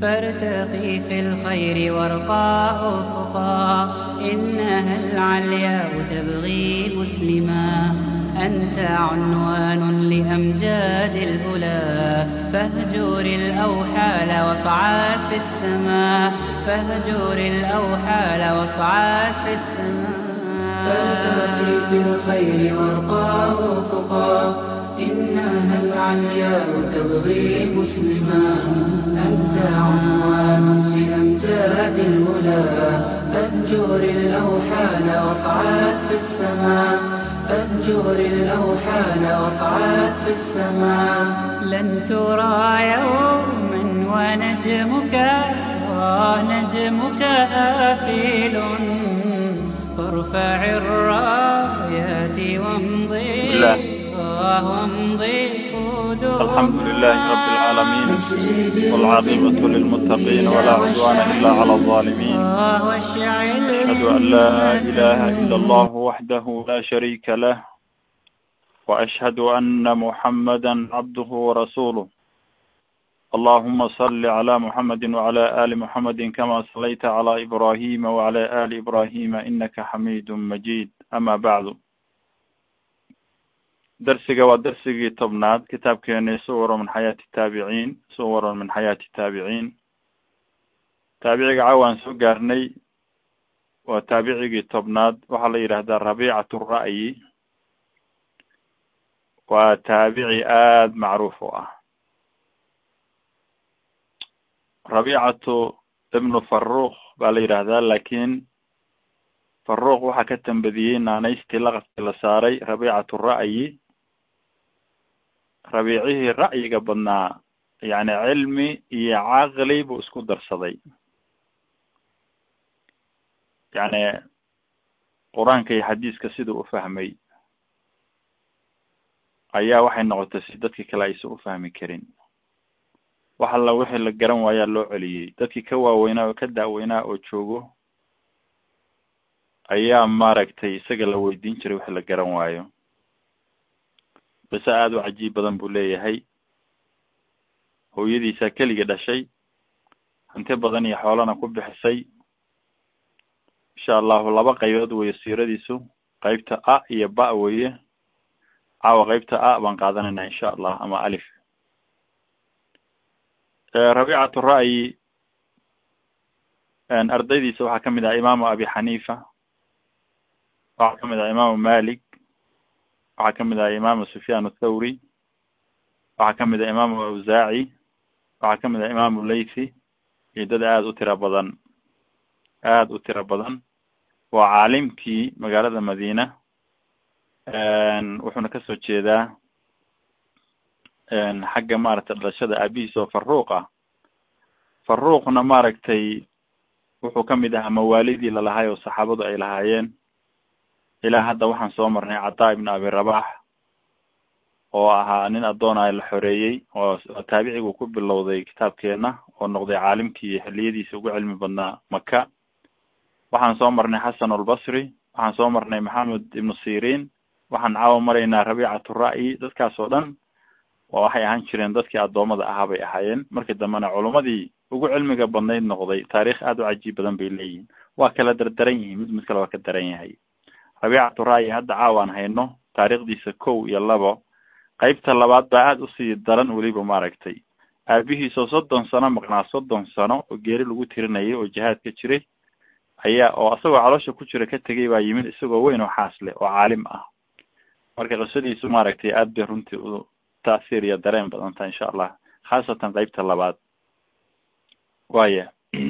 فارتقي في الخير وارقى أفقا إنها العلياء تبغي مسلما أنت عنوان لأمجاد الأولى فاهجر الأوحال واصعد في السماء فاهجر الأوحال واصعد في السماء فارتقي في الخير وارقى أفقا إنها العلياء تبغي مسلما أنت عنوان لأمجاد الهدى فانجر الأوحال واصعد في السماء فانجر الأوحال واصعد في السماء لن ترى يوما ونجمك ونجمك آفل فارفع الرايات وامضي بالله. وامضي قدوما الحمد لله رب العالمين والعاقبة للمتقين ولا عدوان إلا على الظالمين واشعل أشهد أن لا إله إلا الله وحده لا شريك له وأشهد أن محمدا عبده ورسوله اللهم صل على محمد وعلى آل محمد كما صليت على إبراهيم وعلى آل إبراهيم إنك حميد مجيد أما بعد درسiga waa dersigii tobnaad kitaabkeeni suwaro min xayaati taabiciin suwaron min xayaati taabiciin taabiciga cawaan soo gaarnay waa taabicigii tobnaad waxaa la yidhaahdaa rabiicatu ra'yi waa taabici aada macruuf u ah rabiicatu ibnu faruq baa la yidhaahdaa laakiin faruq waxaa ka tambadiyey naanaystii laqabkii la saaray rabiicatu ra'yi rabiicihii ra'yiga badnaa yacni cilmi iyo caqli buu isku darsaday yacni qur-aanka iyo xadiiska siduu u fahmay ayaa waxay noqotay si dadkii kale aysan u fahmi karin wax alla wixii la garan waayaa loo celiyey dadkii ka waaweynaa oo ka daaweynaa oo joogo ayaa maaragtay isaga la weydiin jiray wixii la garan waayo base aada u cajiib badan buu leeyahay hooyadiisaa keligii dhashay hanti badan iyo xoolana ku bixisay insha allahu laba qaybood weeye siiradiisu qeybta a iyo ba weeye caawa qeybta a baan qaadanayna insha allah ama alif rabiicatu ra'yi ardaydiisa waxaa kamid ah imaamu abi xaniifa waxaa kamid ah imaamu malik waxaa kamid ah imaamu sufyaan athawri waxaa kamid ah imaamu awsaaci waxaa kamid ah imaamu laythi iyo dad aada u tiro badan aada u tiro badan waa caalimkii magaalada madiina wuxuuna kasoo jeedaa xagga maaragtay dhalashada aabihiis oo faruuq ah faruuqna maaragtay wuxuu kamid ahaa mawaalidii lalahay oo saxaabadu ay lahaayeen ilaa hadda waxaan soo marnay cataa ibn abi rabax oo ahaa nin addoona la xoreeyey oo taabicigu ku bilowday kitaabkeena oo noqday caalimkii xiliyadiisa ugu cilmi badnaa maka waxaan soo marnay xasan albasri waxaan soo marnay maxamed ibnu sirin waxaan caawa maraynaa rabiicatu ra'yi dadkaas oo dhan waa waxay ahaan jireen dadkii addoommada ahaa bay ahaayeen markii dambena culummadii ugu cilmiga badnayd noqday taarikh aada u cajiib badan bay leeyihiin waa kala dardaran yihiin mid mid kale waa ka daran yahay rabiicatu ra'yi hadda caawaan hayno taariikhdiisa kow iyo labo qeybta labaad baa aada usii daran weliba maaragtay aabihiisoo soddon sano maqnaa soddon sano oo geeri lagu tirinayay oo jihaad ka jiray ayaa oo isagoo caloosha ku jira ka tegay baa yimid isagoo weyn oo xaas leh oo caalim ah marka qisadiisu maaragtay aada bay runtii u taasiir iyo dareen badan tahay insha allah khaasatan qeybta labaad waya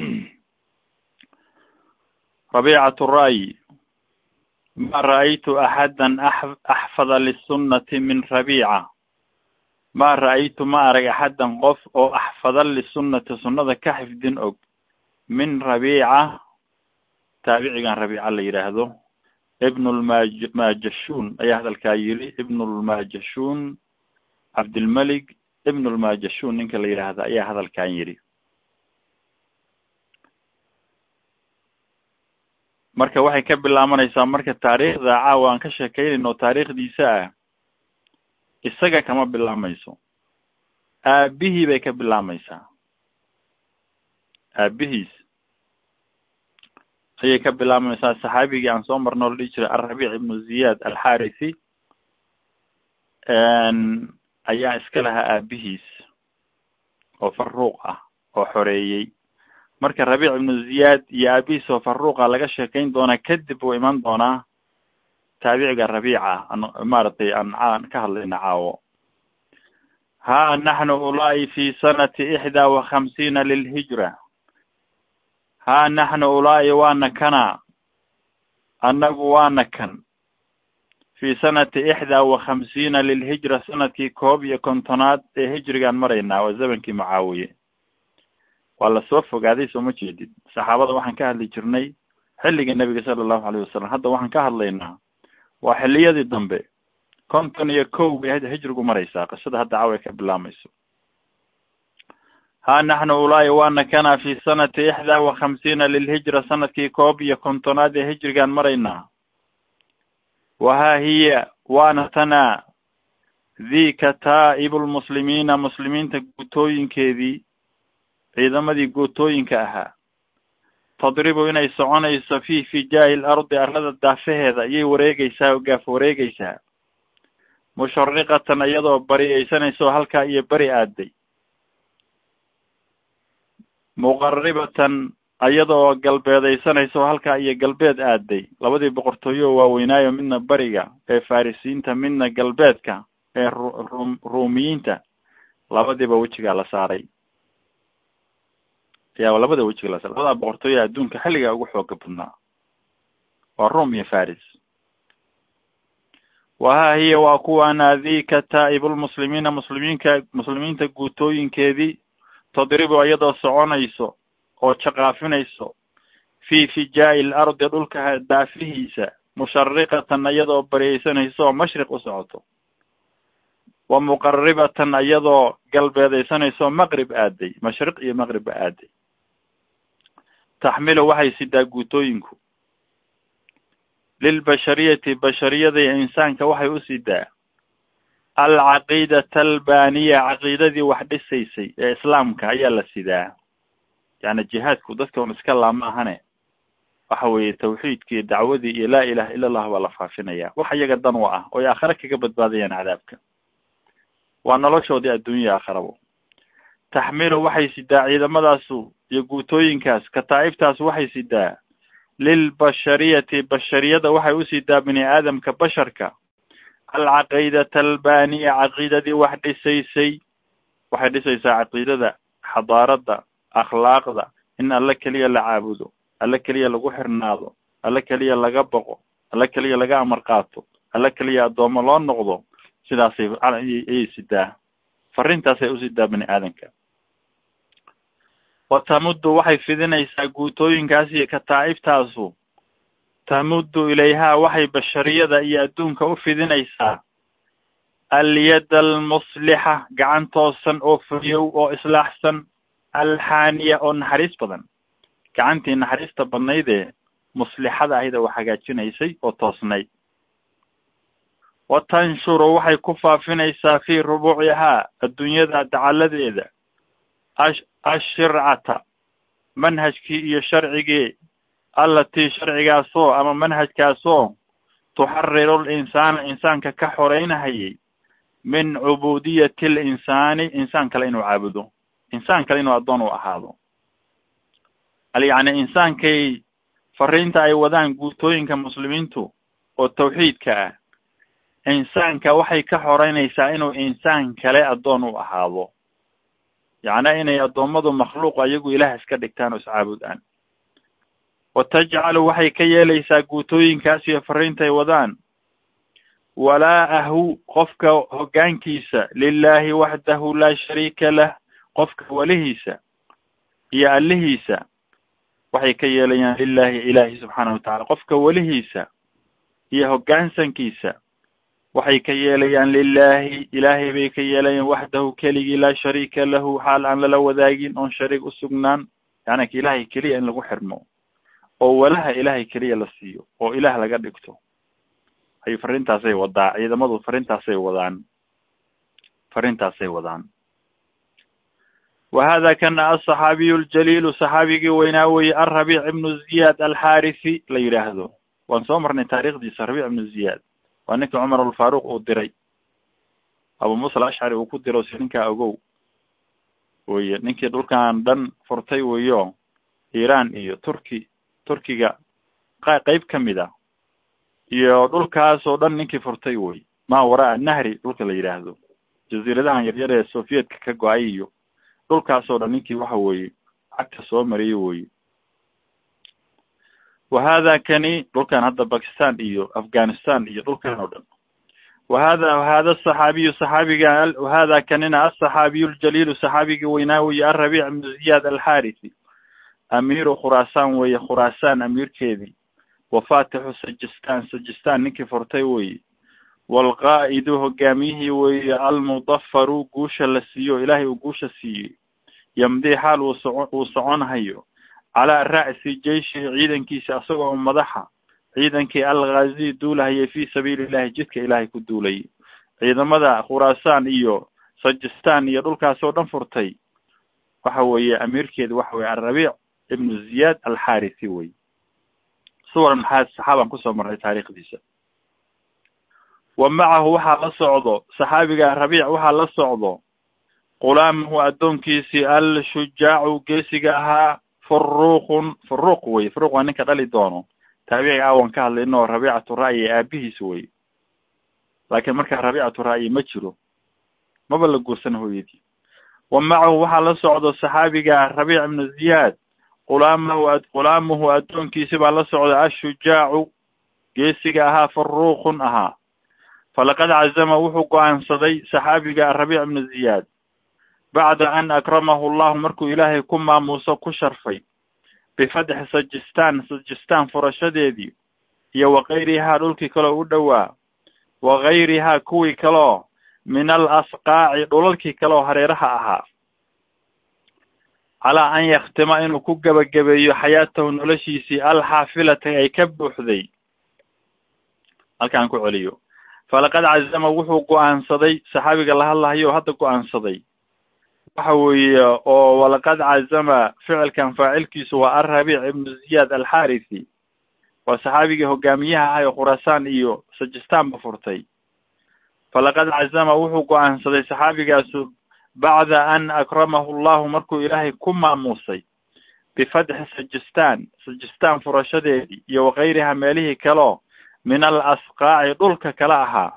rabiicatu ra'yi ma ra'aytu axadan axfada lisunati min rabiica ma ra'aytu ma arag axadan qof oo axfada lisunati sunnada ka xifdin og min rabiica taabicigan rabiica la yidhaahdo ibn lmaj majashun ayaa hadalkaa yiri ibn lmajashun cabdilmalik ibn lmajashun ninka la yidhaahda ayaa hadalkan yidhi marka waxay ka bilaabanaysaa marka taariikhda caawa aan ka sheekeynayno taariikhdiisa ah isaga kama bilaamayso aabihii bay ka bilaamaysaa aabihiis ayay ka bilaabmaysaa saxaabigii aan soo marno la dhihi jiray alrabiic ibnu ziyaad alxarisi ayaa iska lahaa aabihiis oo faruuq ah oo xoreeyey marka rabiic ibnu ziyaad iyo aabihiis oo faruuqa laga sheekayn doonaa kadib uu iman doonaa taabiciga rabiica an maaragtay aan aan ka hadlayna caawo ha naxnu ulaa'i fi sanati ixdaa wa khamsiina lilhijra ha naxnu ulaa'i waana kana annagu waana kan fi sanati ixdaa wa khamsiina lilhijra sanadkii koob iyo kontonaad ee hijrigaan maraynaa waa zamankii mucaawiye waa lasoo fogaaday soo ma jeedid saxaabada waxaan ka hadli jirnay xilligii nebiga sala allahu alayh wasalam hadda waxaan ka hadlaynaa waa xilliyadii dambe konton iyo kow bay hijrigu maraysaa qisada hadda caawa ka bilaabmayso ha naxnu ulaa'i waana kana fi sanati ixdaa wa khamsiina lilhijra sanadkii koob iyo kontonaad ee hijrigaan maraynaa wahaa hiya waana tanaa dika taa'ibu lmuslimiina muslimiinta guutooyinkeedii ciidamadii guutooyinka ahaa tadribu inay soconayso fi fijaa'i lardi arlada daafaheeda ayay wareegeysaa oo gaaf wareegeysaa mushariqatan iyadoo bariyeysanayso halkaa iyo beri aaday muqaribatan iyadoo galbeedaysanayso halkaa iyo galbeed aaday labadii boqortooyo waaweynaayo midna beriga ee farisiinta midna galbeedka ee ru ruumiyiinta labadiiba wejigaa la saaray yaa labada wejiga la saaray labada boqortooyo adduunka xilligaa ugu xooga badnaa waa ruum iyo faris wahaa hiya waa kuwaana dika taa'ibulmuslimiina muslimiinka muslimiinta guutooyinkeedii tadribu iyadoo soconayso oo jaqaafinayso fi fijaa'i lardi dhulka daafihiisa mushariqatan iyadoo bariyeysanayso oo mashriq u socoto wa muqaribatan iyadoo galbeedaysanayso maqrib aaday mashriq iyo maqribba aaday taxmilu waxay sidaa guutooyinku lilbashariyati bashariyada iyo insaanka waxay u sidaa alcaqiidata albaniya caqiidadii wax dhisaysay ee islaamka ayaa la sidaa yani jihaadku dadka un iska laama ahane waxa weeye tawxiidkii dacwadii iyo laa ilaha ila allah baa la faafinaya wax iyaga dan u ah oy aakhare kaga badbaadayaan cadaabka waa noloshoodii adduunya aakharabo taxmilu waxay sidaa ciidamadaasu iyo guutooyinkaas kataa'ibtaas waxay sidaa lilbashariyati bashariyada waxay u sidaa bini aadamka basharka alcaqiidata albaniya caqiidadii wax dhisaysay waxay dhisaysaa caqiidada xadaarada akhlaaqda in alle keliya la caabudo alle keliya lagu xirnaado alle keliya laga boqo alle keliya laga amar qaato alle keliya addoomo loo noqdo sidaasay ayay sidaa fariintaasay u sidaa bini aadanka wa tamuddu waxay fidinaysaa guutooyinkaas iyo kataa'ibtaasu tamuddu ilayhaa waxay bashariyada iyo adduunka u fidinaysaa alyada almuslixa gacan toosan oo fuyow oo islaaxsan alxaaniya oo naxariis badan gacantii naxariista badnaydee muslixada ahida wax hagaajinaysay oo toosnayd wa tanshuru waxay ku faafinaysaa fii rubuucihaa adduunyada dacaladeeda ash ashircata manhajkii iyo sharcigii allatii sharcigaasoo ama manhajkaasoo tuxariru linsaana insaanka ka xoreynahayay min cubuudiyati linsaani insaan kale inuu caabudo insaan kale inuu addoon u ahaado yacni insaankay fariinta ay wadaan guutooyinka muslimiintu oo tawxiidka ah insaanka waxay ka xoreynaysaa inuu insaan kale addoon u ahaado yacnaa inay addoommadu makhluuq ayagu ilaah iska dhigtaan oo iscaabudaan wa tajcalu waxay ka yeelaysaa guutooyinkaas iyo fariintay wadaan walaa-ahu qofka hoggaankiisa lilaahi waxdahu laa shariika lah qofka welihiisa iyo allihiisa waxay ka yeelayaan lilaahi ilaahi subxaanahu watacala qofka welihiisa iyo hoggaansankiisa waxay ka yeelayaan lilaahi ilaahay bay ka yeelayaan waxdahu keligii laa shariika lahu xaal aan lala wadaagin oon shariik usugnaan yacni ka ilaahay keliya in lagu xirmo oo walaha ilaahay keliya la siiyo oo ilaah laga dhigto ay fariintaasay wadaa ciidamadu fariintaasay wadaan fariintaasay wadaan wa hada kana asaxaabiyu ljaliilu saxaabigii weynaa weye alrabiic ibnu ziyaad alxaarisi la yidhaahdo waan soo marnay taarikhdiisa rabiic ibnu ziyaad waa ninkii cumar alfaaruq uu diray abu muusa alashcari uu ku diro si ninkaa ogow weye ninkii dhulkan dhan furtay weyo iran iyo turki turkiga qa qeyb kamid a iyo dhulkaas oo dhan ninkii furtay wey maa waraa nahri dhulka la yidhaahdo jaziiradahan yaryar ee sovietka ka go-ay iyo dhulkaas oo dhan ninkii waxa weeye cagta soo mariyey weye wa hada kani dhulkan hadda bakistan iyo afghanistan iyo dhulkan oo dhan wa hada hada asaxaabiyu saxaabiga hada kanina asaxaabiyu ljaliilu saxaabigii weynaa weye alrabiic ibnu ziyaad alxarisi amiiru khuraasaan weye khuraasaan amiirkeedii wafatixu sajistan sajistan ninkii furtay weye walqaa'idu hogaamiyihii weye almudafaru guusha la siiyo ilaahay uu guusha siiyey yamdii xaal uu soco uu soconhayo calaa ra'si jeishi ciidankiisa asagoo madaxa ciidankii alghazi duulahayay fi sabiili illahi jidka ilaahay ku duulayay ciidamada khuraasaan iyo sajistan iyo dhulkaas oo dhan furtay waxa weeye amiirkeeda waxa weye alrabiic ibnu ziyaad alxarisi wey suwaran maxaa saxaaban kusoo marnay taariikhdiisa wa macahu waxaa la socdo saxaabiga rabiic waxaa la socdo qulaamahu addoonkiisii al-shujaacu geesiga ahaa furuuqun furuuq wey furuuq waa ninka dhali doono taabiciga awan ka hadlayno rabiicatu ra'yi aabihiis wey laakiin markaa rabiicatu ra'yi ma jiro maba la guursan hooyadii wa macahu waxaa la socdo saxaabiga rabiic ibnu ziyaad qulaamahu qulaamuhu addoonkiisi baa la socda ashujaacu geesiga ahaa furuuqun ahaa falaqad cazama wuxuu go-aansaday saxaabiga rabiic ibnu ziyaad bacda an akramahu llahu markuu ilaahay ku maamuuso ku sharfay bifatxi sajistan sajistan furashadeedii iyo wakayrihaa dhulkii kaleo u dhowaa wakayrihaa kuwii kaleo min al asqaaci dhulalkii kaleoo hareeraha ahaa calaa an yaktima inuu ku gebagabeeyo xayaatahu noloshiisii alxaafilata ay ka buuxday halkaan ku celiyo falaqad cazama wuxuu go-aansaday saxaabiga la hadlahayo hadda go-aansaday waxa weeye oo walaqad cazama ficilkan faacilkiisu waa alrabiic ibnu ziyaad alxarisi waa saxaabigii hogaamiyaha ahay oo khuraasaan iyo sajistanba furtay falaqad cazama wuxuu go-aansaday saxaabigaasu bacda an akramahu llahu markuu ilaahay ku maamuusay bifatxi sajistan sajistan furashadeedii iyo wakayriha meelihii kaleo min al asqaaci dhulka kala ahaa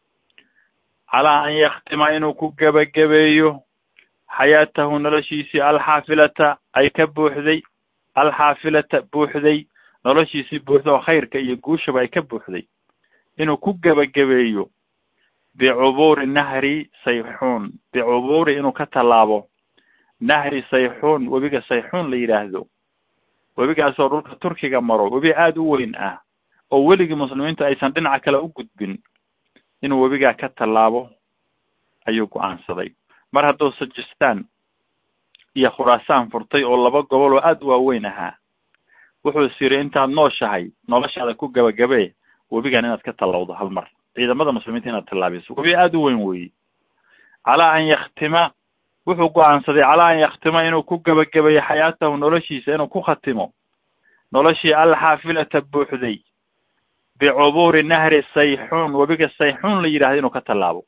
calaa an yaktima inuu ku gebagabeeyo xayaatahu noloshiisii alxaafilata ay ka buuxday alxaafilata buuxday noloshiisii buuxda oo khayrka iyo guushaba ay ka buuxday inuu ku gebagabeeyo bicubuuri nahri sayxuun bicubuuri inuu ka tallaabo nahri sayxuun webiga sayxuun la yidhaahdo webigaasoo dhulka turkiga maro webi aada u weyn ah oo weligii muslimiintu aysan dhinaca kale u gudbin inuu webigaa ka tallaabo ayuu go-aansaday mar hadduu sajistan iyo khuraasaan furtay oo laba gobol oo aada u waaweyn ahaa wuxuu is yiri intaad nooshahay noloshaada ku gabagabee webigan inaad ka tallawdo hal mar ciidamada muslimiinta inaad tallaabiso webi aada u weyn weeye calaa an yaktima wuxuu go-aansaday calaa an yaktima inuu ku gebagabeeyo xayaatahu noloshiisa inuu ku khatimo noloshii alxaafilata buuxday bicubuuri nahri sayxuun webiga sayxuun la yidhahdo inuu ka tallaabo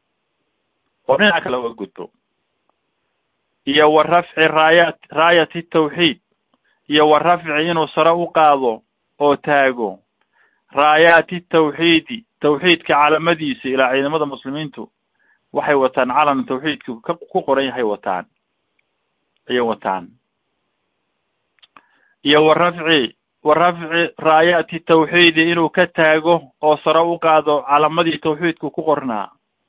oo dhinaca kale uga gudbo iyo wa rafci raayat raayati tawxiid iyo wa rafci inuu sare u qaado oo taago raayaati tawxiidi tawxiidka calamadiisa ilaa ciidamada muslimiintu waxay wataan calan tawxiidku ka ku qoran yahay wataan ayay wataan iyo wa rafci wa rafci raayaati tawxiidi inuu ka taago oo sare u qaado calamadii tawxiidku ku qornaa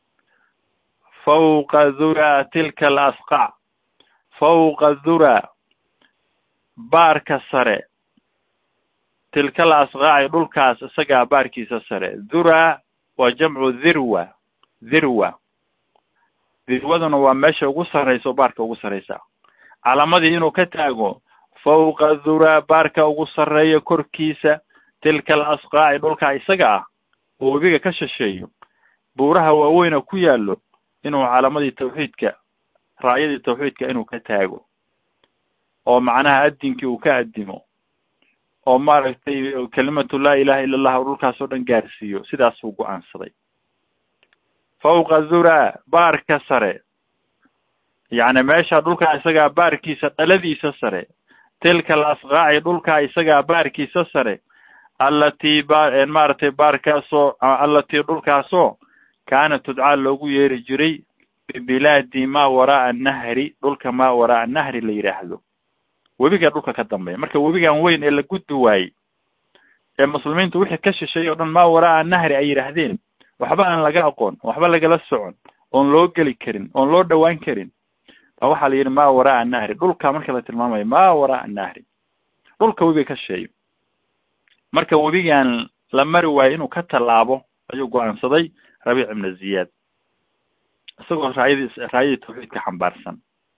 fawqa dhura tilka alasqac fawqa dhura baarka sare tilka alasqaaci dhulkaas isagaa baarkiisa sare dhura waa jamcu dhirwa dhirwa dhirwaduna waa meesha ugu sarraysa oo baarka ugu sarraysa calamadii inuu ka taago fawqa dhura baarka ugu sarreeya korkiisa tilka alasqaaci dhulkaa isaga ah oo webiga ka shisheeyo buuraha waaweyn oo ku yaallo inuu calamadii tawxiidka raayadii tawxiidka inuu ka taago oo macnaha adinkii uu ka adimo oo maaragtay kelimatu laa ilaha illa allah dhulkaas oo dhan gaarsiiyo sidaasuu go-aansaday fawqa dhura baarka sare yacni meesha dhulkaa isagaa baarkiisa dhaladiisa sare tilka alasqaaci dhulkaa isagaa baarkiisa sare allatii ba maaragtay baarkaasoo allatii dhulkaasoo kaana tudcaa loogu yeeri jiray bibilaadi maa waraaa annahri dhulka maa waraaa annahri la yidhaahdo webiga dhulka ka dambeeya marka webigan weyn ee la gudbi waayey ee muslimiintu wixii ka shishay o dhan maa waraaa annahri ay yidhaahdeen waxba aan laga aqoon waxba lagala socon oon loo geli karin oon loo dhawaan karin ba waxaa la yidhi maa waraaa annahri dhulka marka la tilmaamayo maa waraaa annahri dhulka webiga ka shisheeyo marka webigan la mari waayo inuu ka tallaabo ayuu go-aansaday rabiic ibna ziyaad isagoo raayadii raayadii tawxiidka xambaarsan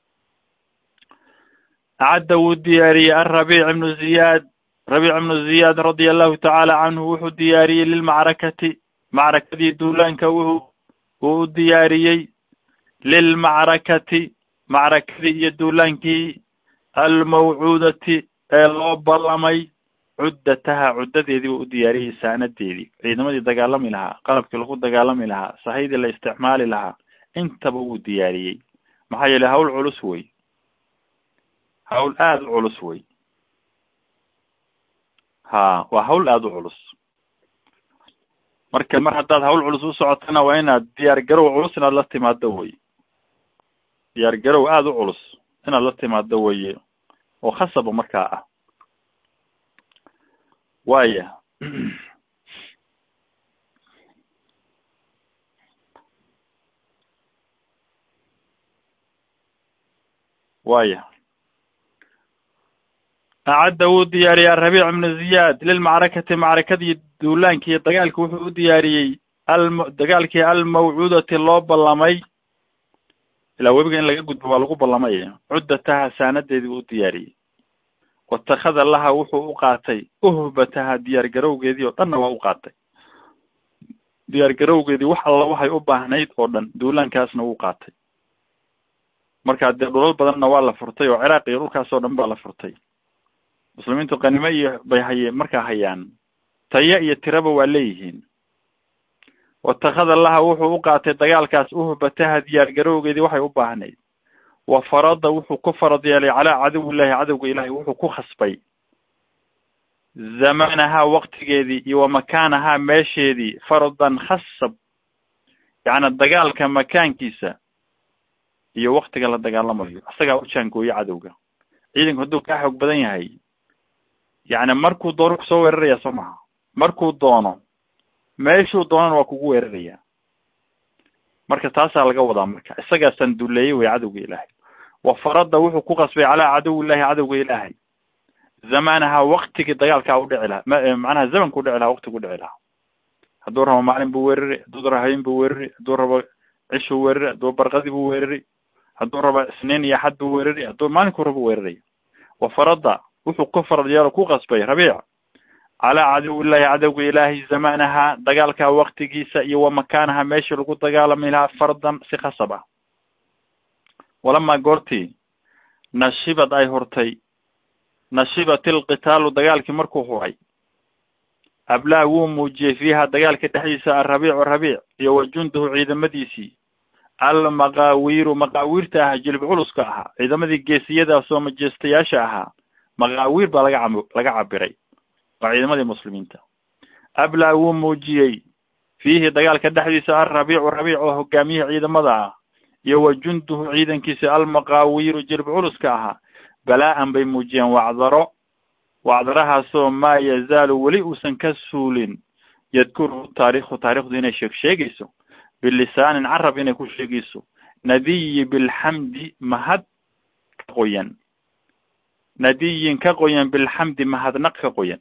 acadda wuu diyaariyey alrabiic ibnu ziyaad rabiic ibnu ziyaad radia allahu tacaala canhu wuxuu diyaariyey lilmacrakati macrakadii duulaanka wuxuu wuu u diyaariyey lilmacrakati macrakadii iyo duulaankii almawcuudati ee loo ballamay cuddataha cuddadeedii buu u diyaariyey saanadeedii ciidamadii dagaalami lahaa qalabkii lagu dagaalami lahaa sahaydii la isticmaali lahaa intaba wuu diyaariyey maxaa yeelay hawl culus wey hawl aada u culus wey ha waa hawl aada u culus marka mar haddaad hawl culus u socotana waa inaad diyaar garow culus inaad la timaado wey diyaar garow aada u culus inaad la timaado weye oo khasaba markaa ah waya waya acadda wuu diyaariyey arabiic ibnu ziyaad lilmacrakati macrakadii duulaankii iyo dagaalki wuxuu u diyaariyey alm dagaalkii almawcuudati loo ballamay ilaa webiga in laga gudbo waa lagu ballamay cuddataha saanadeedii buu u diyaariyey watakhada laha wuxuu u qaatay uhbataha diyaar garowgeedii oo dhanna waa u qaatay diyaar garowgeedii wax alla waxay u baahnayd oo dhan duulaankaasna wuu qaatay marka dee dhulal badanna waa la furtay oo ciraaq iyo dhulkaas oo dhan baa la furtay muslimiintu qanimo iyo bay haye markaa hayaan tayo iyo tiraba waa leeyihiin watakhada laha wuxuu u qaatay dagaalkaas uhbataha diyaar garowgeedii waxay u baahnayd wa farada wuxuu ku farad yeelay calaa caduwillahi cadowga ilaahay wuxuu ku khasbay zamanahaa waktigeedii iyo wa makaanahaa meesheedii faradan khasab yacni dagaalka makaankiisa iyo waktiga la dagaalamayo isagaa u jaangooye cadowga ciidanku hadduu kaa xoog badan yahay yacni markuu doono kusoo weeraraya soo maha markuu doono meeshuu doonana waa kugu weeraraya marka taasaa laga wadaa marka isagaa sanduleeyey way cadowga ilaahay wa farada wuxuu ku qasbay calaa caduwillahi cadowga ilaahay zamanaha waktigii dagaalkaa udhici lahaa ma macnaha zamanka udhici lahaa waktiga udhici lahaa hadduu rabo maalin buu weerari hadduu rabo habeen buu weerari hadduu rabo cishuu weerari hadduu barqadii buu weerari hadduu rabo isniin iyo xad buu weerari hadduu maalinkuu rabo weeraraya wa farada wuxuu ku farad yeelo ku qasbay rabiic calaa caduwillahi cadowga ilaahay zamanaha dagaalka waktigiisa iyo wa makaanaha meeshii lagu dagaalami lahaa fardan si khasab ah walamaa goortii nashibad ay hurtay nashibat ilqitaalu dagaalkii markuu huray ablaa wuu muujiyey fiiha dagaalka dhexdiisa alrabiicu rabiic iyo wa junduhu ciidamadiisii almaqaawiiru maqaawiirta ahaa jilib culuska ahaa ciidamadii geesiyadaas oo majeestayaasha ahaa maqaawiir baa laga cab laga cabiray waa ciidamadii muslimiinta ablaa wuu muujiyey fiihi dagaalka dhexdiisa alrabiicu rabiic oo hogaamiyihii ciidamada ah iyo wa junduhu ciidankiisa almaqaawiiru jilib culuska ahaa balaa-an bay muujiyeen wacdaro wacdarahaasoo maa yazaalu weli uusan ka suulin yadkuruhu taarikhu taarikhdu inay sheeg sheegayso bilisaanin carab inay ku sheegayso nadiyi bilxamdi mahad ka qoyan nadiyin ka qoyan bilxamdi mahadnaq ka qoyan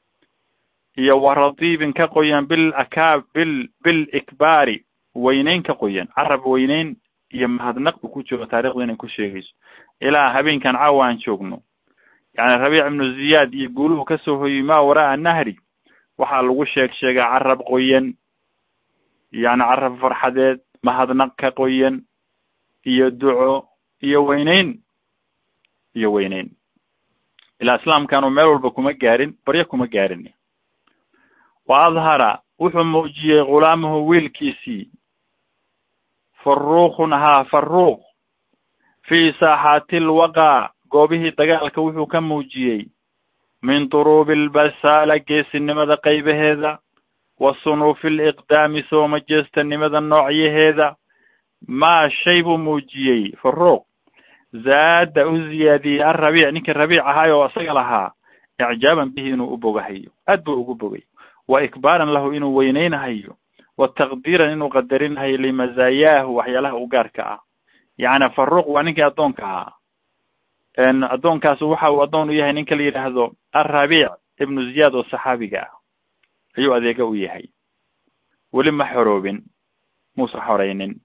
iyo waradiibin ka qoyan bil akaa bil bil ikbaari weyneyn ka qoyan carab weyneyn iyo mahadnaq buu ku jiro taarikhdu inay ku sheegayso ilaa habeenkan caawa aan joogno yacni rabiic ibnu ziyaad iyo guuluhu kasoo hoyey maa waraa nahri waxaa lagu sheeg sheegaa carab qoyan yacni carab farxadeed mahadnaq ka qoyan iyo duco iyo weyneyn iyo weyneyn ilaa islaamkanu meel walba kuma gaarin baryo kuma gaarin wa adhara wuxuu muujiyey ghulaamahu wiilkiisii faruuqun ahaa faruuq fii saaxaati lwaqaa goobihii dagaalka wuxuu ka muujiyey min duruubi albasaala geesinimada qaybaheeda wa sunuufi liqdaami soo majeestanimada noocyaheeda maa shay buu muujiyey faruuq zaada u ziyaadiyey alrabiic ninkii rabiic ahaay oo isaga lahaa icjaaban bihi inuu u bogahayo aad buu ugu bogay wa ikbaaran lahu inuu weyneynahayo wa taqdiiran inuu qadarinahayo limazaayaahu waxyaalaha u gaarka ah yacni faruuq waa ninkii addoonka ahaa addoonkaas waxa uu addoon u yahay ninka la yidhaahdo alrabiic ibnu ziyaad oo saxaabiga ah ayuu adeega u yahay weli ma xoroobin muusa xoreynin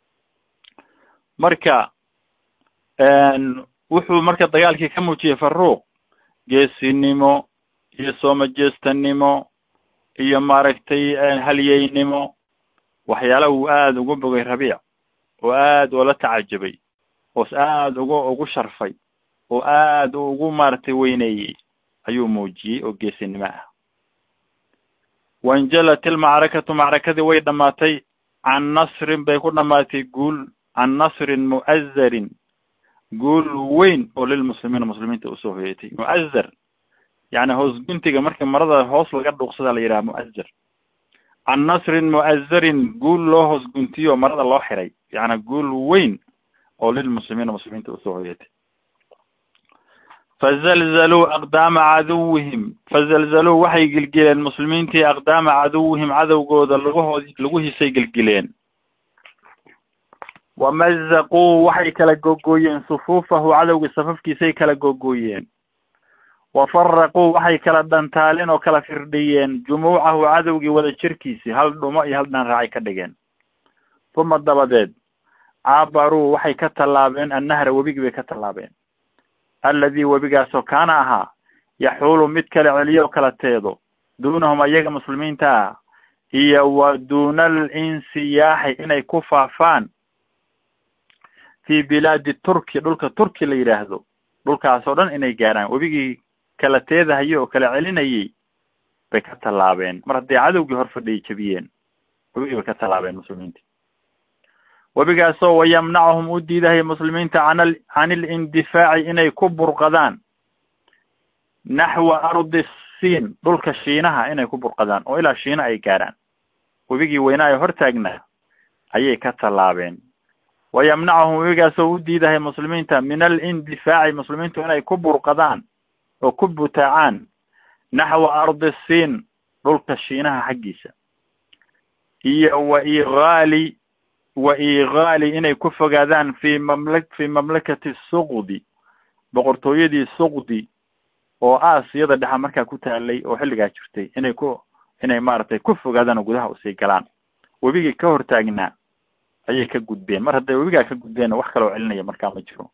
marka wuxuu marka dagaalkii ka muujiyey faruuq geesinimo iyo soomajeestanimo iyo maaragtay halyeynimo waxyaala uu aada ugu bogay rabiic oo aad oola tacajabay oo aada ugu ugu sharfay oo aad ugu maaragtay weyneeyey ayuu muujiyey oo geesinimo ah wainjalat ilmacrakatu macrakadii way dhamaatay can nasrin bay ku dhamaatay guul can nasrin mu'azarin guul weyn oo lilmuslimiina muslimiinta usoo hoyatay mu'azar yani hoos guntiga marka marada hoos laga dhuuqsada la yidhaha mu'azar can nasrin mu'azarin guul loo hoos guntiyo marada loo xiray yani guul weyn oo lilmuslimiina muslimiinta usoo hoyatay fazalzaluu aqdaama caduwihim fazalzaluu waxay gelgeleen muslimiintii aqdaama caduwihim cadowgooda laguhood laguhiisay gelgeleen wamazaquu waxay kala gogooyeen sufuufahu cadowgii safafkiisay kala gogooyeen wafaraquu waxay kala dhantaaleen oo kala firdhiyeen jumuucahu cadowgii wada jirkiisii hal dhumo iyo hal dhanraacay ka dhigeen uma dabadeed caabaruu waxay ka tallaabeen annahra webigii bay ka tallaabeen alladii webigaasoo kaana ahaa yaxuulu mid kala celiyo oo kala teedo duunahum ayaga muslimiinta ah iyo wa duuna alinsiyaaxi inay ku faafaan fi bilaadi turki dhulka turki la yidhaahdo dhulkaas oo dhan inay gaarhaan webigii kala teedahayo oo kala celinayay bay ka tallaabeen mar hadday cadowgii hor fadhiyay jebiyeen webigii bay ka tallaabeen muslimiinta webigaasoo wayamnachum u diidahay muslimiinta can can ilindifaaci inay ku burqadaan naxwa ardi siin dhulka shiinaha inay ku burqadaan oo ilaa shiina ay gaarhaan webigii weynaayo hortaagnaa ayay ka tallaabeen wayamnachum webigaasoo u diidahay muslimiinta min alindifaaci muslimiintu inay ku burqadaan oo ku butaacaan naxwa ardi siin dhulka shiinaha xaggiisa iyo wa igaali wa igaali inay ku fogaadaan fi mamla fi mamlakati suqdi boqortooyadii suqdi oo aasiyada dhexa markaa ku taalay oo xilligaa jirtay inay ku inay maaragtay ku fogaadaan oo gudaha usii galaan webigii ka hortaagnaa ayay ka gudbeen mar hadday webigaa ka gudbeen wax kaloo celinaya markaa ma jiro